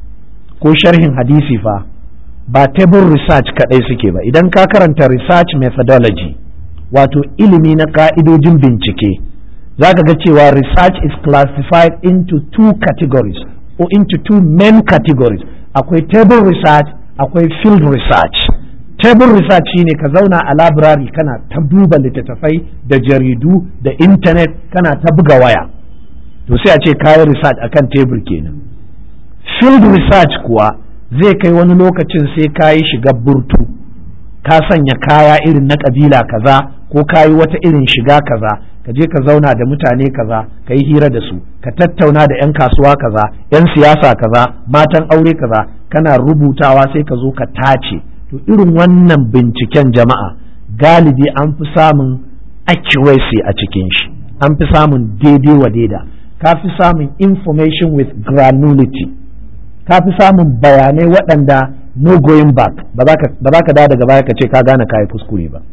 A: ko sharhin hadisi fa ba table research kaɗai suke ba idan ka karanta research methodology wato ilimi na ka'idojin bincike za ka ga cewa research is classified into two categories or into two main categories akwai table research akwai field research table research shine ka zauna a library kana ta duba littattafai da jaridu da intanet kana ta buga waya to sai a ce kayan research akan tebur kenan field research kuwa zai kai wani lokacin sai ka yi shiga burtu ka sanya kaya irin na kabila kaza ko ka yi wata irin shiga kaza ka je ka zauna da mutane kaza ka yi hira da su ka tattauna da 'yan kasuwa kaza 'yan siyasa kaza matan aure kaza kana rubutawa sai ka zo ka tace to irin wannan binciken jama'a galibi an fi samun accuracy a cikin shi an fi samun daidai wa daida ka fi samun information with granularity ka fi samun bayanai waɗanda no going back ba za ka da daga baya ka ce ka gane kayi kuskure ba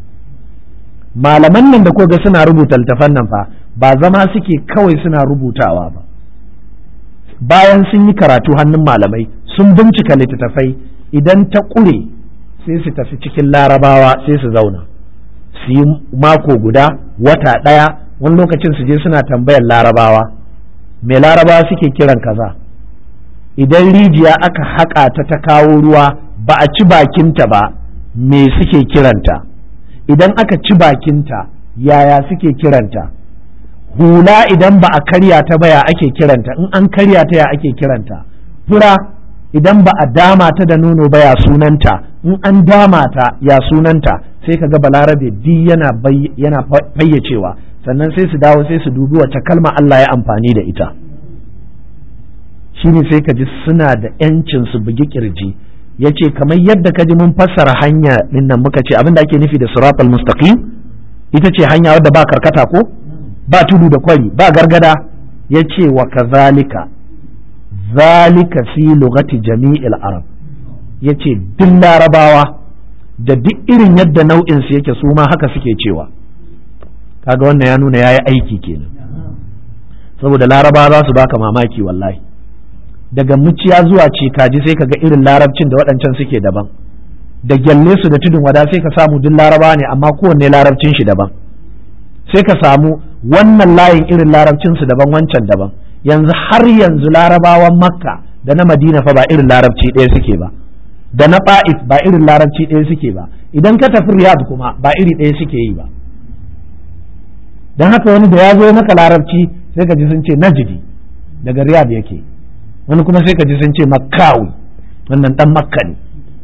A: malaman nan da koga suna rubuta littafan nan fa ba zama suke kawai suna rubutawa ba bayan sun yi karatu hannun malamai sun bincika littattafai idan ta ƙure sai su tafi cikin larabawa sai su zauna su yi mako guda wata ɗaya wani lokacin su je suna tambayar larabawa me larabawa suke kiran kaza idan rijiya aka haƙa ta ta kawo ruwa ba a ci bakinta ba me suke kiranta idan aka ci bakinta yaya suke kiranta hula idan ba a karya ta ba ya ake kiranta in an karya ta ya ake kiranta fura idan ba a dama ta da nono ba ya sunanta in an dama ta ya sunanta sai ka ga balarabe di yana yana fayyacewa sannan sai su dawo sai su dubi wace kalma Allah ya amfani da ita shine sai ka ji suna da yancin su bugi kirji ya ce kamar yadda ka ji mun fassara hanya din nan muka ce abin da ake nufi da siratal mustaqim ita ce hanya wadda ba karkata ko ba tudu da kwari ba gargada ya ce wa kazalika zalika fi lugati jami'il arab ya ce duk larabawa da duk irin yadda nau'in su yake su ma haka suke cewa kaga wannan ya nuna yayi aiki kenan saboda larabawa za su baka mamaki wallahi daga muciya zuwa cikaji sai kaga irin larabcin da waɗancan suke daban da gyalle su da tudun wada sai ka samu duk laraba ne amma kowanne larabcin shi daban sai ka samu wannan layin irin larabcin su daban wancan daban yanzu har yanzu larabawan makka da na madina fa ba irin larabci ɗaya suke ba da na ba'if ba irin larabci ɗaya suke ba idan ka tafi riyad kuma ba iri ɗaya suke yi ba don haka wani da ya zo maka larabci sai ka ji sun ce najidi daga riyad yake wani kuma sai ka ji sun ce makkawi wannan dan makka ne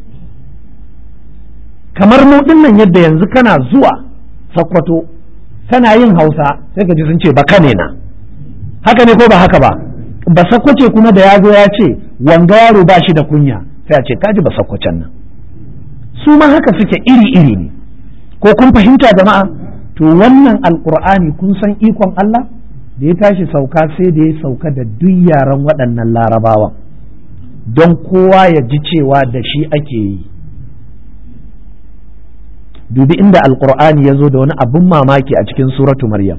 A: kamar mu nan yadda yanzu kana zuwa sakwato kana yin hausa sai ka ji sun ce baka ne na haka ne ko ba haka ba ba sakwace kuma da ya zo ya ce wanga yaro ba shi da kunya sai a ce kaji ba sakwacen nan su ma haka suke iri iri ne ko kun fahimta jama'a to wannan alkur'ani kun san ikon Allah da ya tashi sauka sai da ya sauka da duk yaran waɗannan larabawan don kowa ya ji cewa da shi ake yi dubi inda alkur'ani ya zo da wani abin mamaki a cikin suratu maryam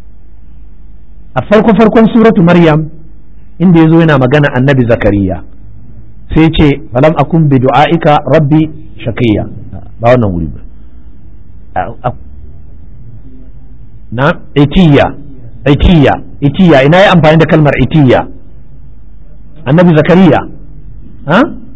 A: a farko farkon suratu maryam inda ya zo yana magana annabi zakariya sai ce falam akun bi du'aika rabbi shakiyya ba wannan wuri ba na itiya itiya itiya ina yi amfani da kalmar itiya annabi zakariya ha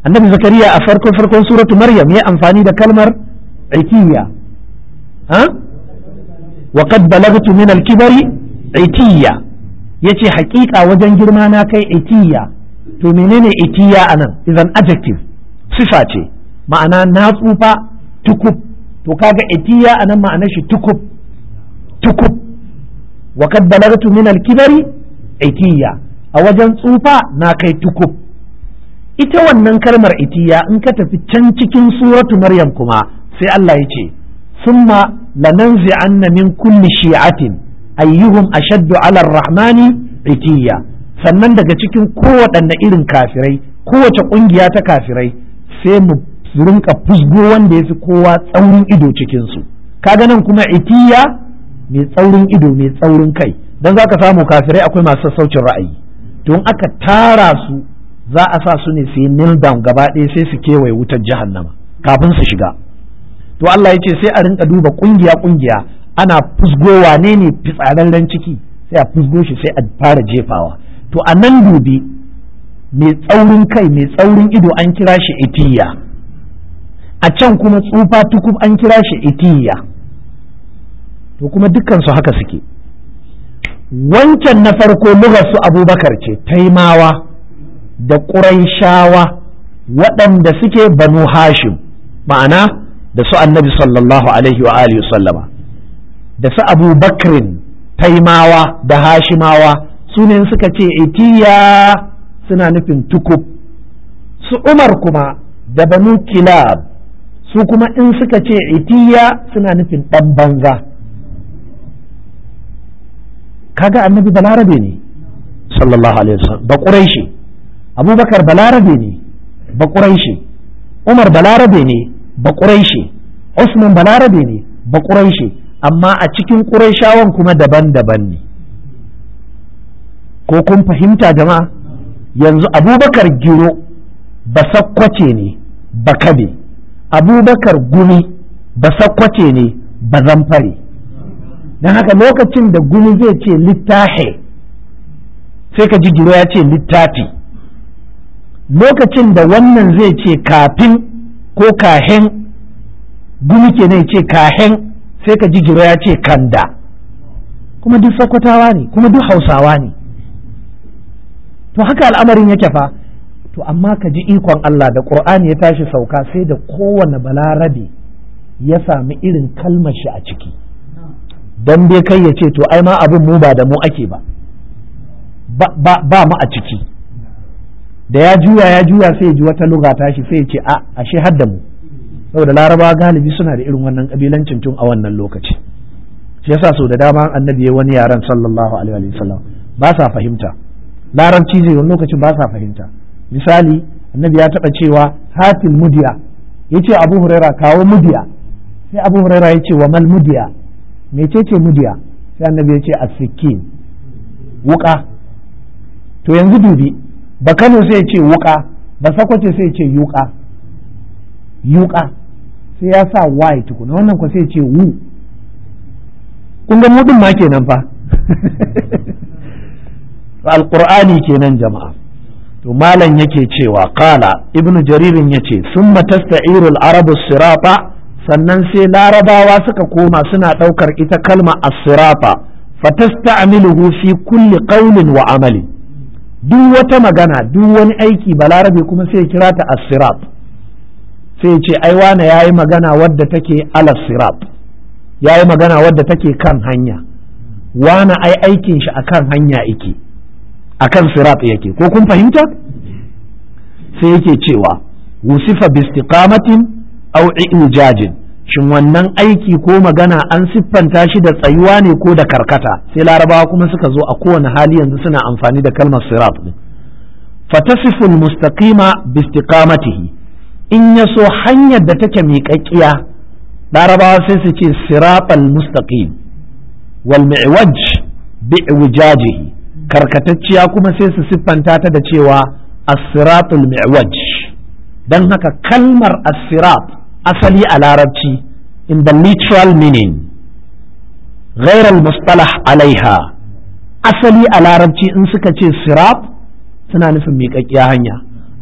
A: annabi zakariya a farkon farkon suratu maryam ya amfani da kalmar itiya ha wa qad balagtu min al-kibari itiya yace haƙiƙa wajen girma na kai itiya to menene itiya anan idan adjective sifa ce ma'ana na tsufa tukub to kaga itiya anan ma'anar shi tukub tukub wa kad balagtu min al-kibari itiya a wajen tsufa na kai tukub ita wannan kalmar itiya in ka tafi can cikin suratu maryam kuma sai Allah ya ce summa lananzi'anna min kulli shi'atin ayyuhum ashaddu 'ala ar-rahmani itiya sannan daga cikin kowaɗanne irin kafirai kowace ƙungiya ta kafirai sai mu rinka fusgo wanda ya fi kowa tsaurin ido cikinsu kaga nan kuma itiya mai tsaurin ido mai tsaurin kai don za ka samu kafirai akwai masu sassaucin ra'ayi don aka tara su za a sa su ne su yi kneel down gaba ɗaya sai su kewaye wutar jahannama kafin su shiga to Allah ya ce sai a rinka duba kungiya kungiya ana fusgo wane ne fitsararren ciki sai a fusgo shi sai a fara jefawa to a nan dubi mai tsaurin kai mai tsaurin ido an kira shi itiya a can kuma tsufa tukub an kira shi itiya to kuma dukkansu haka suke wancan na farko su abubakar ce taimawa da ƙuraishawa waɗanda suke banu hashim ma'ana da su annabi sallallahu alaihi wa alihi sallama da su abubakrin taimawa da hashimawa su ne suka ce itiya suna nufin tukub su umar kuma da banu kilab su kuma in suka ce itiya suna nufin ɗan banza kaga annabi balarabe ne sallallahu alaihi wasallam ba quraishi abubakar balarabe ne ba quraishi umar balarabe ne ba quraishi usman balarabe ne ba quraishi amma a cikin quraishawan kuma daban-daban ne ko kun fahimta jama'a yanzu abubakar giro ba sakkwace ne ba kabe abubakar gumi ba sakkwace ne ba zamfare don haka lokacin da gumi zai ce littahe sai ka ji giro ya ce littafi lokacin da wannan zai ce kafin ko kahen gumi ke ne ce kahen sai ka ji giro ya ce kanda kuma duk sakwatawa ne kuma duk hausawa ne to haka al'amarin yake fa to amma ka ji ikon Allah da ƙur'ani ya tashi sauka sai da kowane balarabe ya sami irin kalmar shi a ciki dan dai kai ya ce to ai ma abin mu ba da mu ake ba ba mu a ciki da ya juya ya juya sai ya ji wata luga tashi sai ya ce a ashe har da mu saboda larabawa galibi suna da irin wannan kabilancin tun a wannan lokaci shi yasa so da dama annabi ya wani yaran sallallahu alaihi wa sallam ba sa fahimta larabci zai wani lokacin ba sa fahimta misali annabi ya taɓa cewa hatil mudiya ya ce abu huraira kawo mudiya sai abu huraira ya ce wa mal mudiya mecece mudiya sai annabi ya ce asikin wuka to yanzu dubi ba kano sai ya ce wuka ba sakwace sai ya ce yuka yuka sai ya sa y tukuna wannan ko sai ya ce wu kun ga mudin ma kenan fa alqur'ani kenan jama'a to malam yake cewa qala ibnu jaririn yace summa tasta'iru al-arabu sirata sannan sai larabawa suka koma suna ɗaukar ita kalma as-sirata fatasta'miluhu fi kulli qawlin wa amali duk wata magana duk wani aiki balarabe kuma sai ya kira ta as-sirat sai ya ce ai wane yayi magana wadda take ala sirat yayi magana wadda take kan hanya wane ai aikin shi akan hanya yake akan sirat yake ko kun fahimta sai yake cewa wusifa bi istiqamatin aw ijajin shin wannan aiki ko magana an siffanta shi da tsayuwa ne ko da karkata sai larabawa kuma suka zo a kowane hali yanzu suna amfani da kalmar sirat din fatasifu mustaqima bi istiqamatihi in ya so hanyar da take miƙaƙƙiya larabawa sai su ce siratal mustaqim wal mi'waj bi iwajajihi karkatacciya kuma sai su siffanta ta da cewa as-siratul mi'waj dan haka kalmar as-sirat asali a larabci in the literal meaning غير المصطلح عليها asali a larabci in suka ce sirat suna nufin miƙaƙƙiya hanya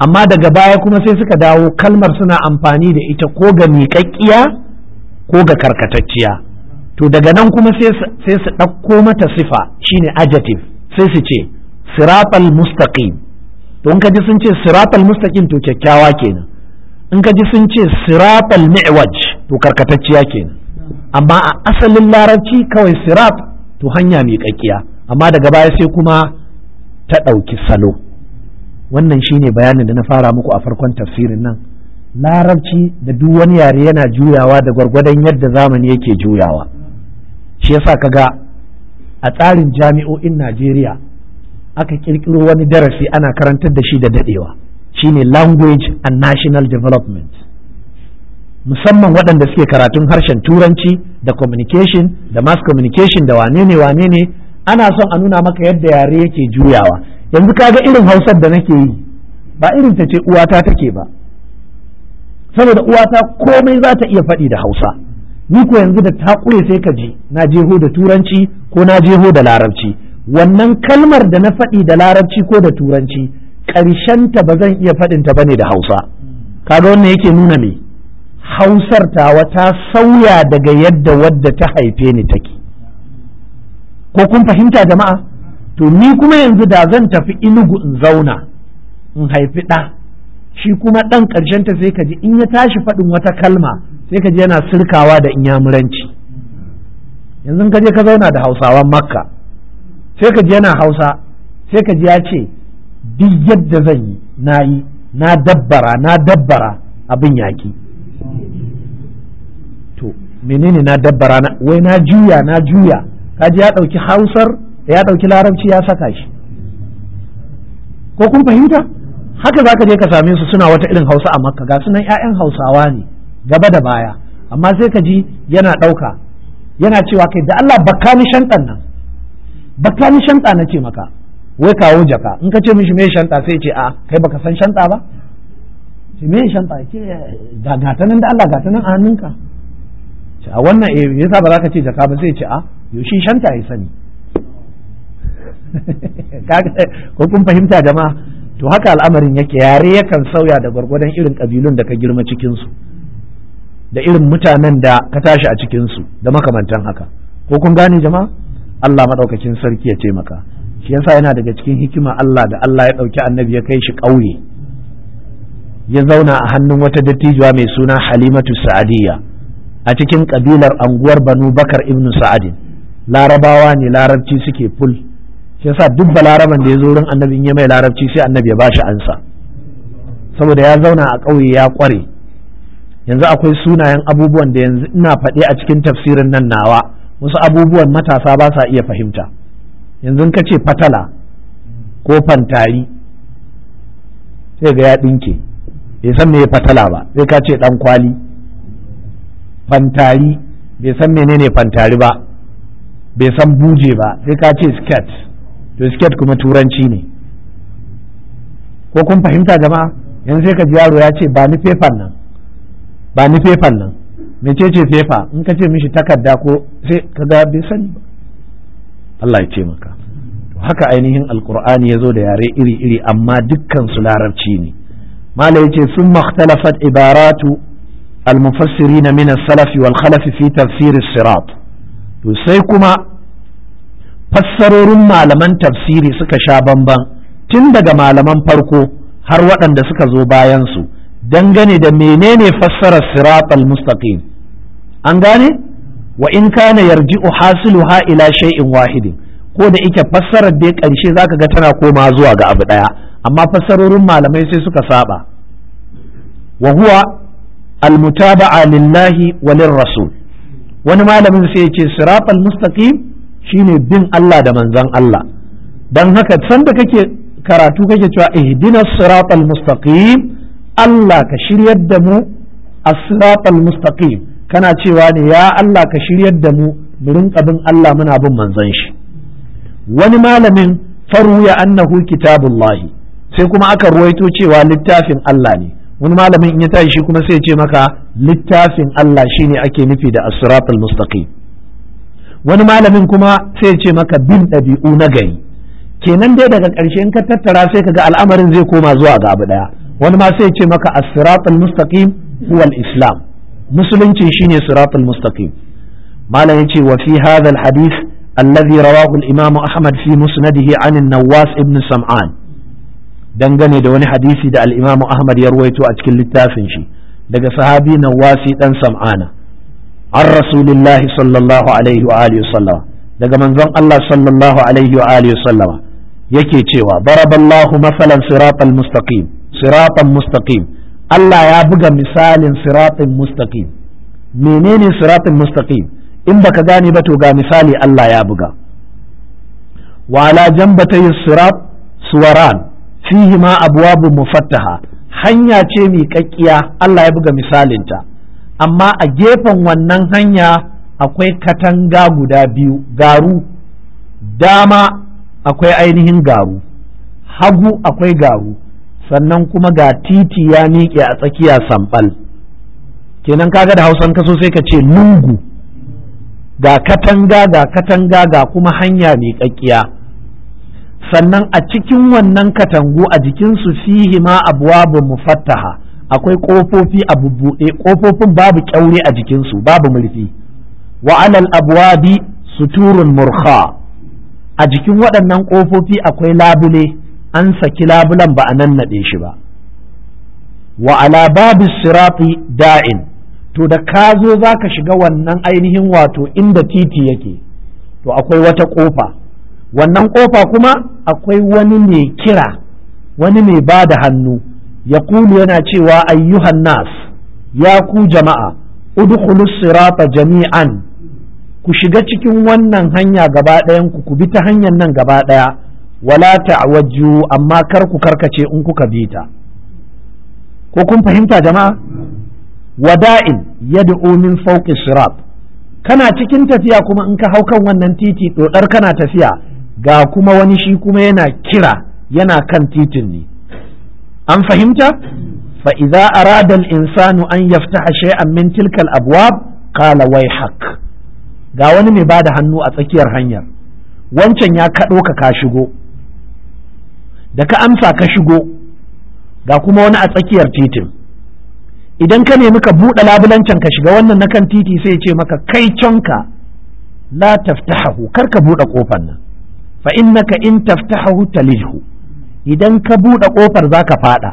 A: amma daga baya kuma sai suka dawo kalmar suna amfani da ita ko ga miƙaƙƙiya ko ga karkatacciya to daga nan kuma sai su ɗauko mata sifa shine adjective sai su ce siratal mustaqim to in ka ji sun ce siratal mustaqim to kyakkyawa kenan in ka ji sun ce siratal mi'waj to karkatacciya kenan amma a asalin larabci kawai sirat to hanya miƙaƙƙiya amma daga baya sai kuma ta ɗauki salo wannan shine bayanin da na fara muku a farkon tafsirin nan larabci da duk wani yare yana juyawa da gwargwadon yadda zamani yake juyawa shi yasa kaga a tsarin jami'o'in Najeriya aka kirkiro wani darasi ana karantar da shi da dadewa shine language and national development musamman waɗanda suke karatun harshen turanci da communication da mass communication da wane ne wane ne ana son a nuna maka yadda yare yake juyawa yanzu kaga irin hausar da nake yi ba irin ta ce uwata take ba saboda uwata komai za ta iya faɗi da hausa ni ko yanzu da ta ƙure sai ka ji na jeho da turanci ko na jeho da larabci wannan kalmar da na faɗi da larabci ko da turanci ta ba zan iya faɗinta ba ne da hausa kaga wannan yake nuna me hausar tawa ta sauya daga yadda wadda ta haife ni take ko kun fahimta jama'a to ni kuma yanzu da zan tafi inugu in zauna in haifi ɗa shi kuma ɗan ta sai ka ji in ya tashi faɗin wata kalma sai ka ji yana sirkawa da inyamuranci yanzu ka je ka zauna da hausawan makka sai ka ji yana hausa sai ka ji ya ce duk yadda zan yi na yi na dabbara na dabbara abin yaƙi to menene na dabbara na wai na juya na juya ka ji ya ɗauki hausar ya ɗauki larabci ya saka shi ko kun fahimta haka za ka je ka same su suna wata irin hausa a makka ga sunan 'ya'yan hausawa ne gaba da baya amma sai ka ji yana ɗauka yana cewa kai da Allah baka ni shantan nan baka ni shanta na ce maka wai kawo jaka in ka ce mishi me shanta sai ce a kai baka san shanta ba ce me shanta ce ga gata nan da Allah gata nan a hannunka ce a wannan eh yasa ba za ka ce jaka ba sai ce a yaushe shanta ya sani ko kun fahimta jama'a to haka al'amarin yake yare yakan sauya da gwargwadon irin kabilun da ka girma cikinsu da irin mutanen da ka tashi a cikinsu da makamantan haka ko kun gane jama'a Allah maɗaukakin sarki ya taimaka shi yasa yana daga cikin hikima Allah da Allah ya ɗauki annabi ya kai shi ƙauye ya zauna a hannun wata dattijuwa mai suna halimatu sa'adiyya a cikin ƙabilar anguwar banu bakar ibnu sa'adin larabawa ne larabci suke ful shi yasa duk balaraban da ya zo wurin annabin ya mai larabci sai annabi ya bashi ansa saboda ya zauna a ƙauye ya ƙware yanzu akwai sunayen abubuwan da yanzu ina faɗi a cikin tafsirin nan nawa wasu abubuwan matasa ba sa iya fahimta yanzu ka ce fatala ko fantari sai ga ya ɗinke bai san me fatala ba sai ka ce ɗan kwali fantari bai san menene fantari ba bai san buje ba sai ka ce skirt to skirt kuma turanci ne ko kun fahimta jama'a yanzu sai ka ji yaro ya ce ba ni fefan nan ba ni fefan nan mecece fefa in ka ce mishi takarda ko sai ka ga bai sani ba Allah ya ce maka to haka ainihin alqur'ani ya zo da yare iri-iri amma dukkan su larabci ne mala yace sun makhtalafat ibaratu المفسرين من السلف والخلف في تفسير الصراط to sai kuma fassarorin malaman tafsiri suka sha bamban tun daga malaman farko har waɗanda suka zo bayansu dangane da menene fassarar siratal mustaqim an gane wa in kana yarji'u hasiluha ila shay'in wahidin ko da ike fassarar dai ƙarshe zaka ga tana koma zuwa ga abu ɗaya amma fassarorin malamai sai suka saba wa huwa almutaba'a lillahi wa rasul wani malamin sai ya ce siratal mustaqim shine bin Allah da manzon Allah dan haka sanda kake karatu kake cewa ihdinas siratal mustaqim Allah ka shiryar da mu as-siratal mustaqim kana cewa ne ya Allah ka shiryar da mu mu rinka bin Allah muna bin manzon shi wani malamin faruya annahu kitabullahi sai kuma aka ruwaito cewa littafin Allah ne wani malamin in ya tashi shi kuma sai ya ce maka littafin Allah shine ake nufi da as-siratal mustaqim wani malamin kuma sai ya ce maka bin ɗabi'u na gari kenan dai daga ƙarshe in ka tattara sai ka ga al'amarin zai koma zuwa ga abu ɗaya wani ma sai ce maka as-siratul mustaqim huwa al-islam musulunci shine siratul mustaqim malam yace wa fi hadha al-hadith alladhi rawahu al-imam ahmad fi musnadihi an an-nawas ibn sam'an dangane da wani hadisi da al-imam ahmad ya ruwaito a cikin littafin shi daga sahabi nawasi dan sam'ana an rasulillahi sallallahu alaihi wa alihi sallama daga manzon Allah sallallahu alaihi wa alihi sallama yake cewa daraballahu masalan siratal mustaqim siratan mustaqim Allah ya buga misalin siratin mustaqim menene siratin mustaqim in baka gane ba to ga misali Allah ya buga wa ala jambatay sirat suwaran fihi ma abwabun mufattaha hanya ce miƙaƙƙiya Allah ya buga misalinta amma a gefen wannan hanya akwai katanga guda biyu garu dama akwai ainihin garu hagu akwai garu sannan kuma ga titi ya miƙe a tsakiya sambal kenan kaga da hausan kaso sai ka ce lungu ga katanga ga katanga ga kuma hanya miƙaƙƙiya sannan a cikin wannan katangu a jikinsu fihi ma abuwabun mufattaha akwai ƙofofi a bubbuɗe ƙofofin babu ƙyaure a jikinsu babu murfi wa alal abwabi suturun murkha a jikin waɗannan ƙofofi akwai labule an saki labulan ba a nannaɗe shi ba wa ala babu sirati da'in to da ka zo za ka shiga wannan ainihin wato inda titi yake to akwai wata ƙofa wannan ƙofa kuma akwai wani mai kira wani mai ba da hannu ya kulu yana cewa ayyuhan nas ya ku jama'a udkhulus sirata jami'an ku shiga cikin wannan hanya gaba ɗayan ku ku bi ta hanyar nan gaba ɗaya wala ta'wajju amma kar ku karkace in kuka bi ta ko kun fahimta jama'a wada'in yad'u min fawqi sirat kana cikin tafiya kuma in ka hau kan wannan titi dodar kana tafiya ga kuma wani shi kuma yana kira yana kan titin ne an fahimta fa idza arada al-insanu an yaftaha shay'an min tilka al-abwab qala wayhak ga wani mai bada hannu a tsakiyar hanyar wancan ya kaɗo ka ka shigo da ka amsa ka shigo ga kuma wani a tsakiyar titin idan ka nemi ka buɗe labulancin ka shiga wannan na kan titi sai ce maka kai canka la taftahahu kar ka buɗe ƙofar nan fa innaka in taftahahu talijhu idan ka buɗe ƙofar za ka faɗa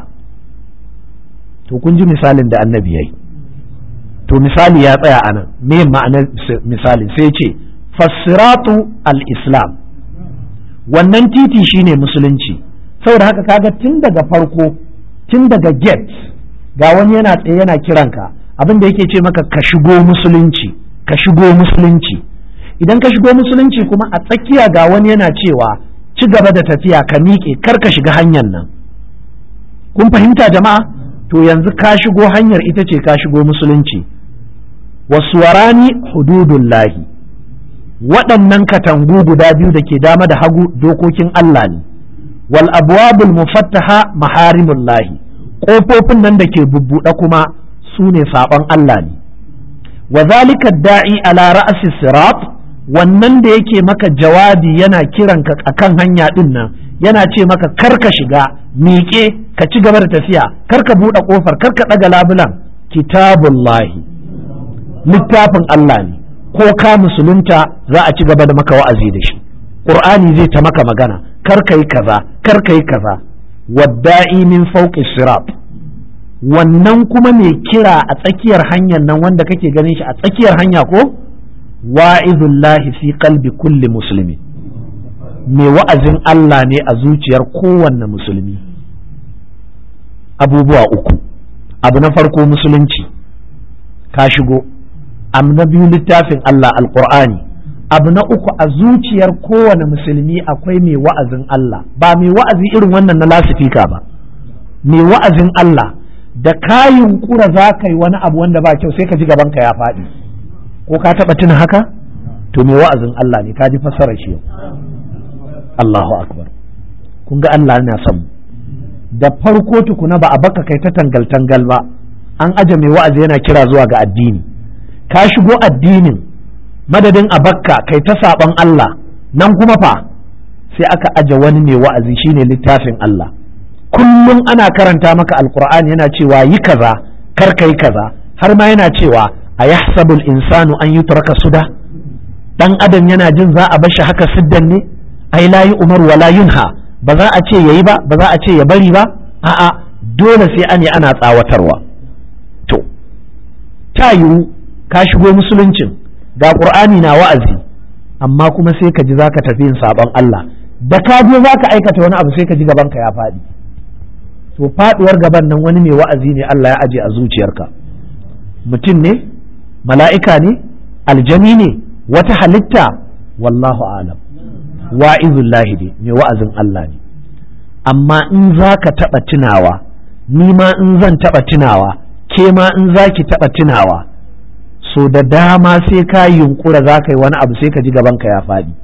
A: to kun ji misalin da annabi yayi to misali ya tsaya a nan me ma'anar misalin sai ce fassiratu al-islam wannan titi shine musulunci saboda haka kaga tun daga farko tun daga gate ga wani yana tsaye yana kiranka abin da yake ce maka ka shigo musulunci ka shigo musulunci idan ka shigo musulunci kuma a tsakiya ga wani yana cewa ci gaba da tafiya ka miƙe kar ka shiga hanyar nan kun fahimta jama'a to yanzu ka shigo hanyar ita ce ka shigo musulunci wasuwarani hududullahi waɗannan katangu guda biyu da ke dama da hagu dokokin Allah ne wal abwabul mufattaha maharimullahi ƙofofin nan da ke bubbuɗe kuma su ne saɓon Allah ne wa zalika da'i ala ra'asi sirat wannan da yake maka jawabi yana kiranka akan hanya ɗin nan yana ce maka kar ka shiga miƙe ka ci gaba da tafiya kar ka buɗe ƙofar kar ka ɗaga labulan kitabullahi littafin Allah ne ko ka musulunta za a ci gaba da maka wa'azi da shi ƙur'ani zai ta maka magana kar ka yi kaza kar ka yi kaza wadda'i min fawqi sirat wannan kuma mai kira a tsakiyar hanyar nan wanda kake ganin shi a tsakiyar hanya ko wa'izullahi fi qalbi kulli musulmi mai wa'azin Allah ne a zuciyar kowanne musulmi abubuwa uku abu na farko musulunci ka shigo abu na biyu littafin Allah alqur'ani abu na uku a zuciyar kowane musulmi akwai mai wa'azin Allah ba mai wa'azi irin wannan na lasifika ba mai wa'azin Allah da kayin kura za ka yi wani abu wanda ba kyau sai ka ji gabanka ya faɗi ko ka taɓa tuna haka to mai wa'azin Allah ne ka ji fassarar shi Allahu akbar kun ga Allah yana son da farko tukuna ba a baka kai ta tangal tangal ba an aje mai wa'azi yana kira zuwa ga addini ka shigo addinin madadin a bakka kai ta saɓon Allah nan kuma fa sai aka aje wani mai wa'azi shine littafin Allah
B: kullum ana karanta maka alkur'ani yana cewa yi kaza kar ka yi kaza har ma yana cewa a yahsabul insanu an yutraka suda dan adam yana jin za a bashi haka siddan ne ai la yi umar wala yunha ba za a ce yayi ba ba za a ce ya bari ba a'a dole sai an yi ana tsawatarwa to ta yiwu ka shigo musuluncin ga qur'ani na wa'azi amma kuma sai ka ji zaka tafi yin sabon Allah da ka je zaka aikata wani abu sai ka ji gaban ka ya faɗi to faduwar gaban nan wani mai wa'azi ne Allah ya aje a zuciyarka mutum ne mala'ika ne aljani ne wata halitta wallahu alam wa'izullahi ne mai wa'azin Allah ne amma in za ka taɓa tunawa ni ma in zan taɓa tunawa ke ma in za ki taɓa tunawa so da dama sai ka yunkura za ka yi wani abu sai ka ji gabanka ya faɗi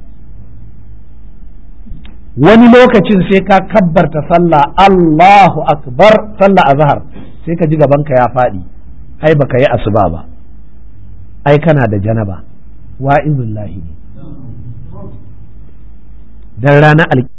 B: wani lokacin sai ka kabbarta sallah Allahu akbar sallah azhar sai ka ji gabanka ya faɗi ai baka yi asuba ba ai kana da janaba wa'izullahi ne dan ranar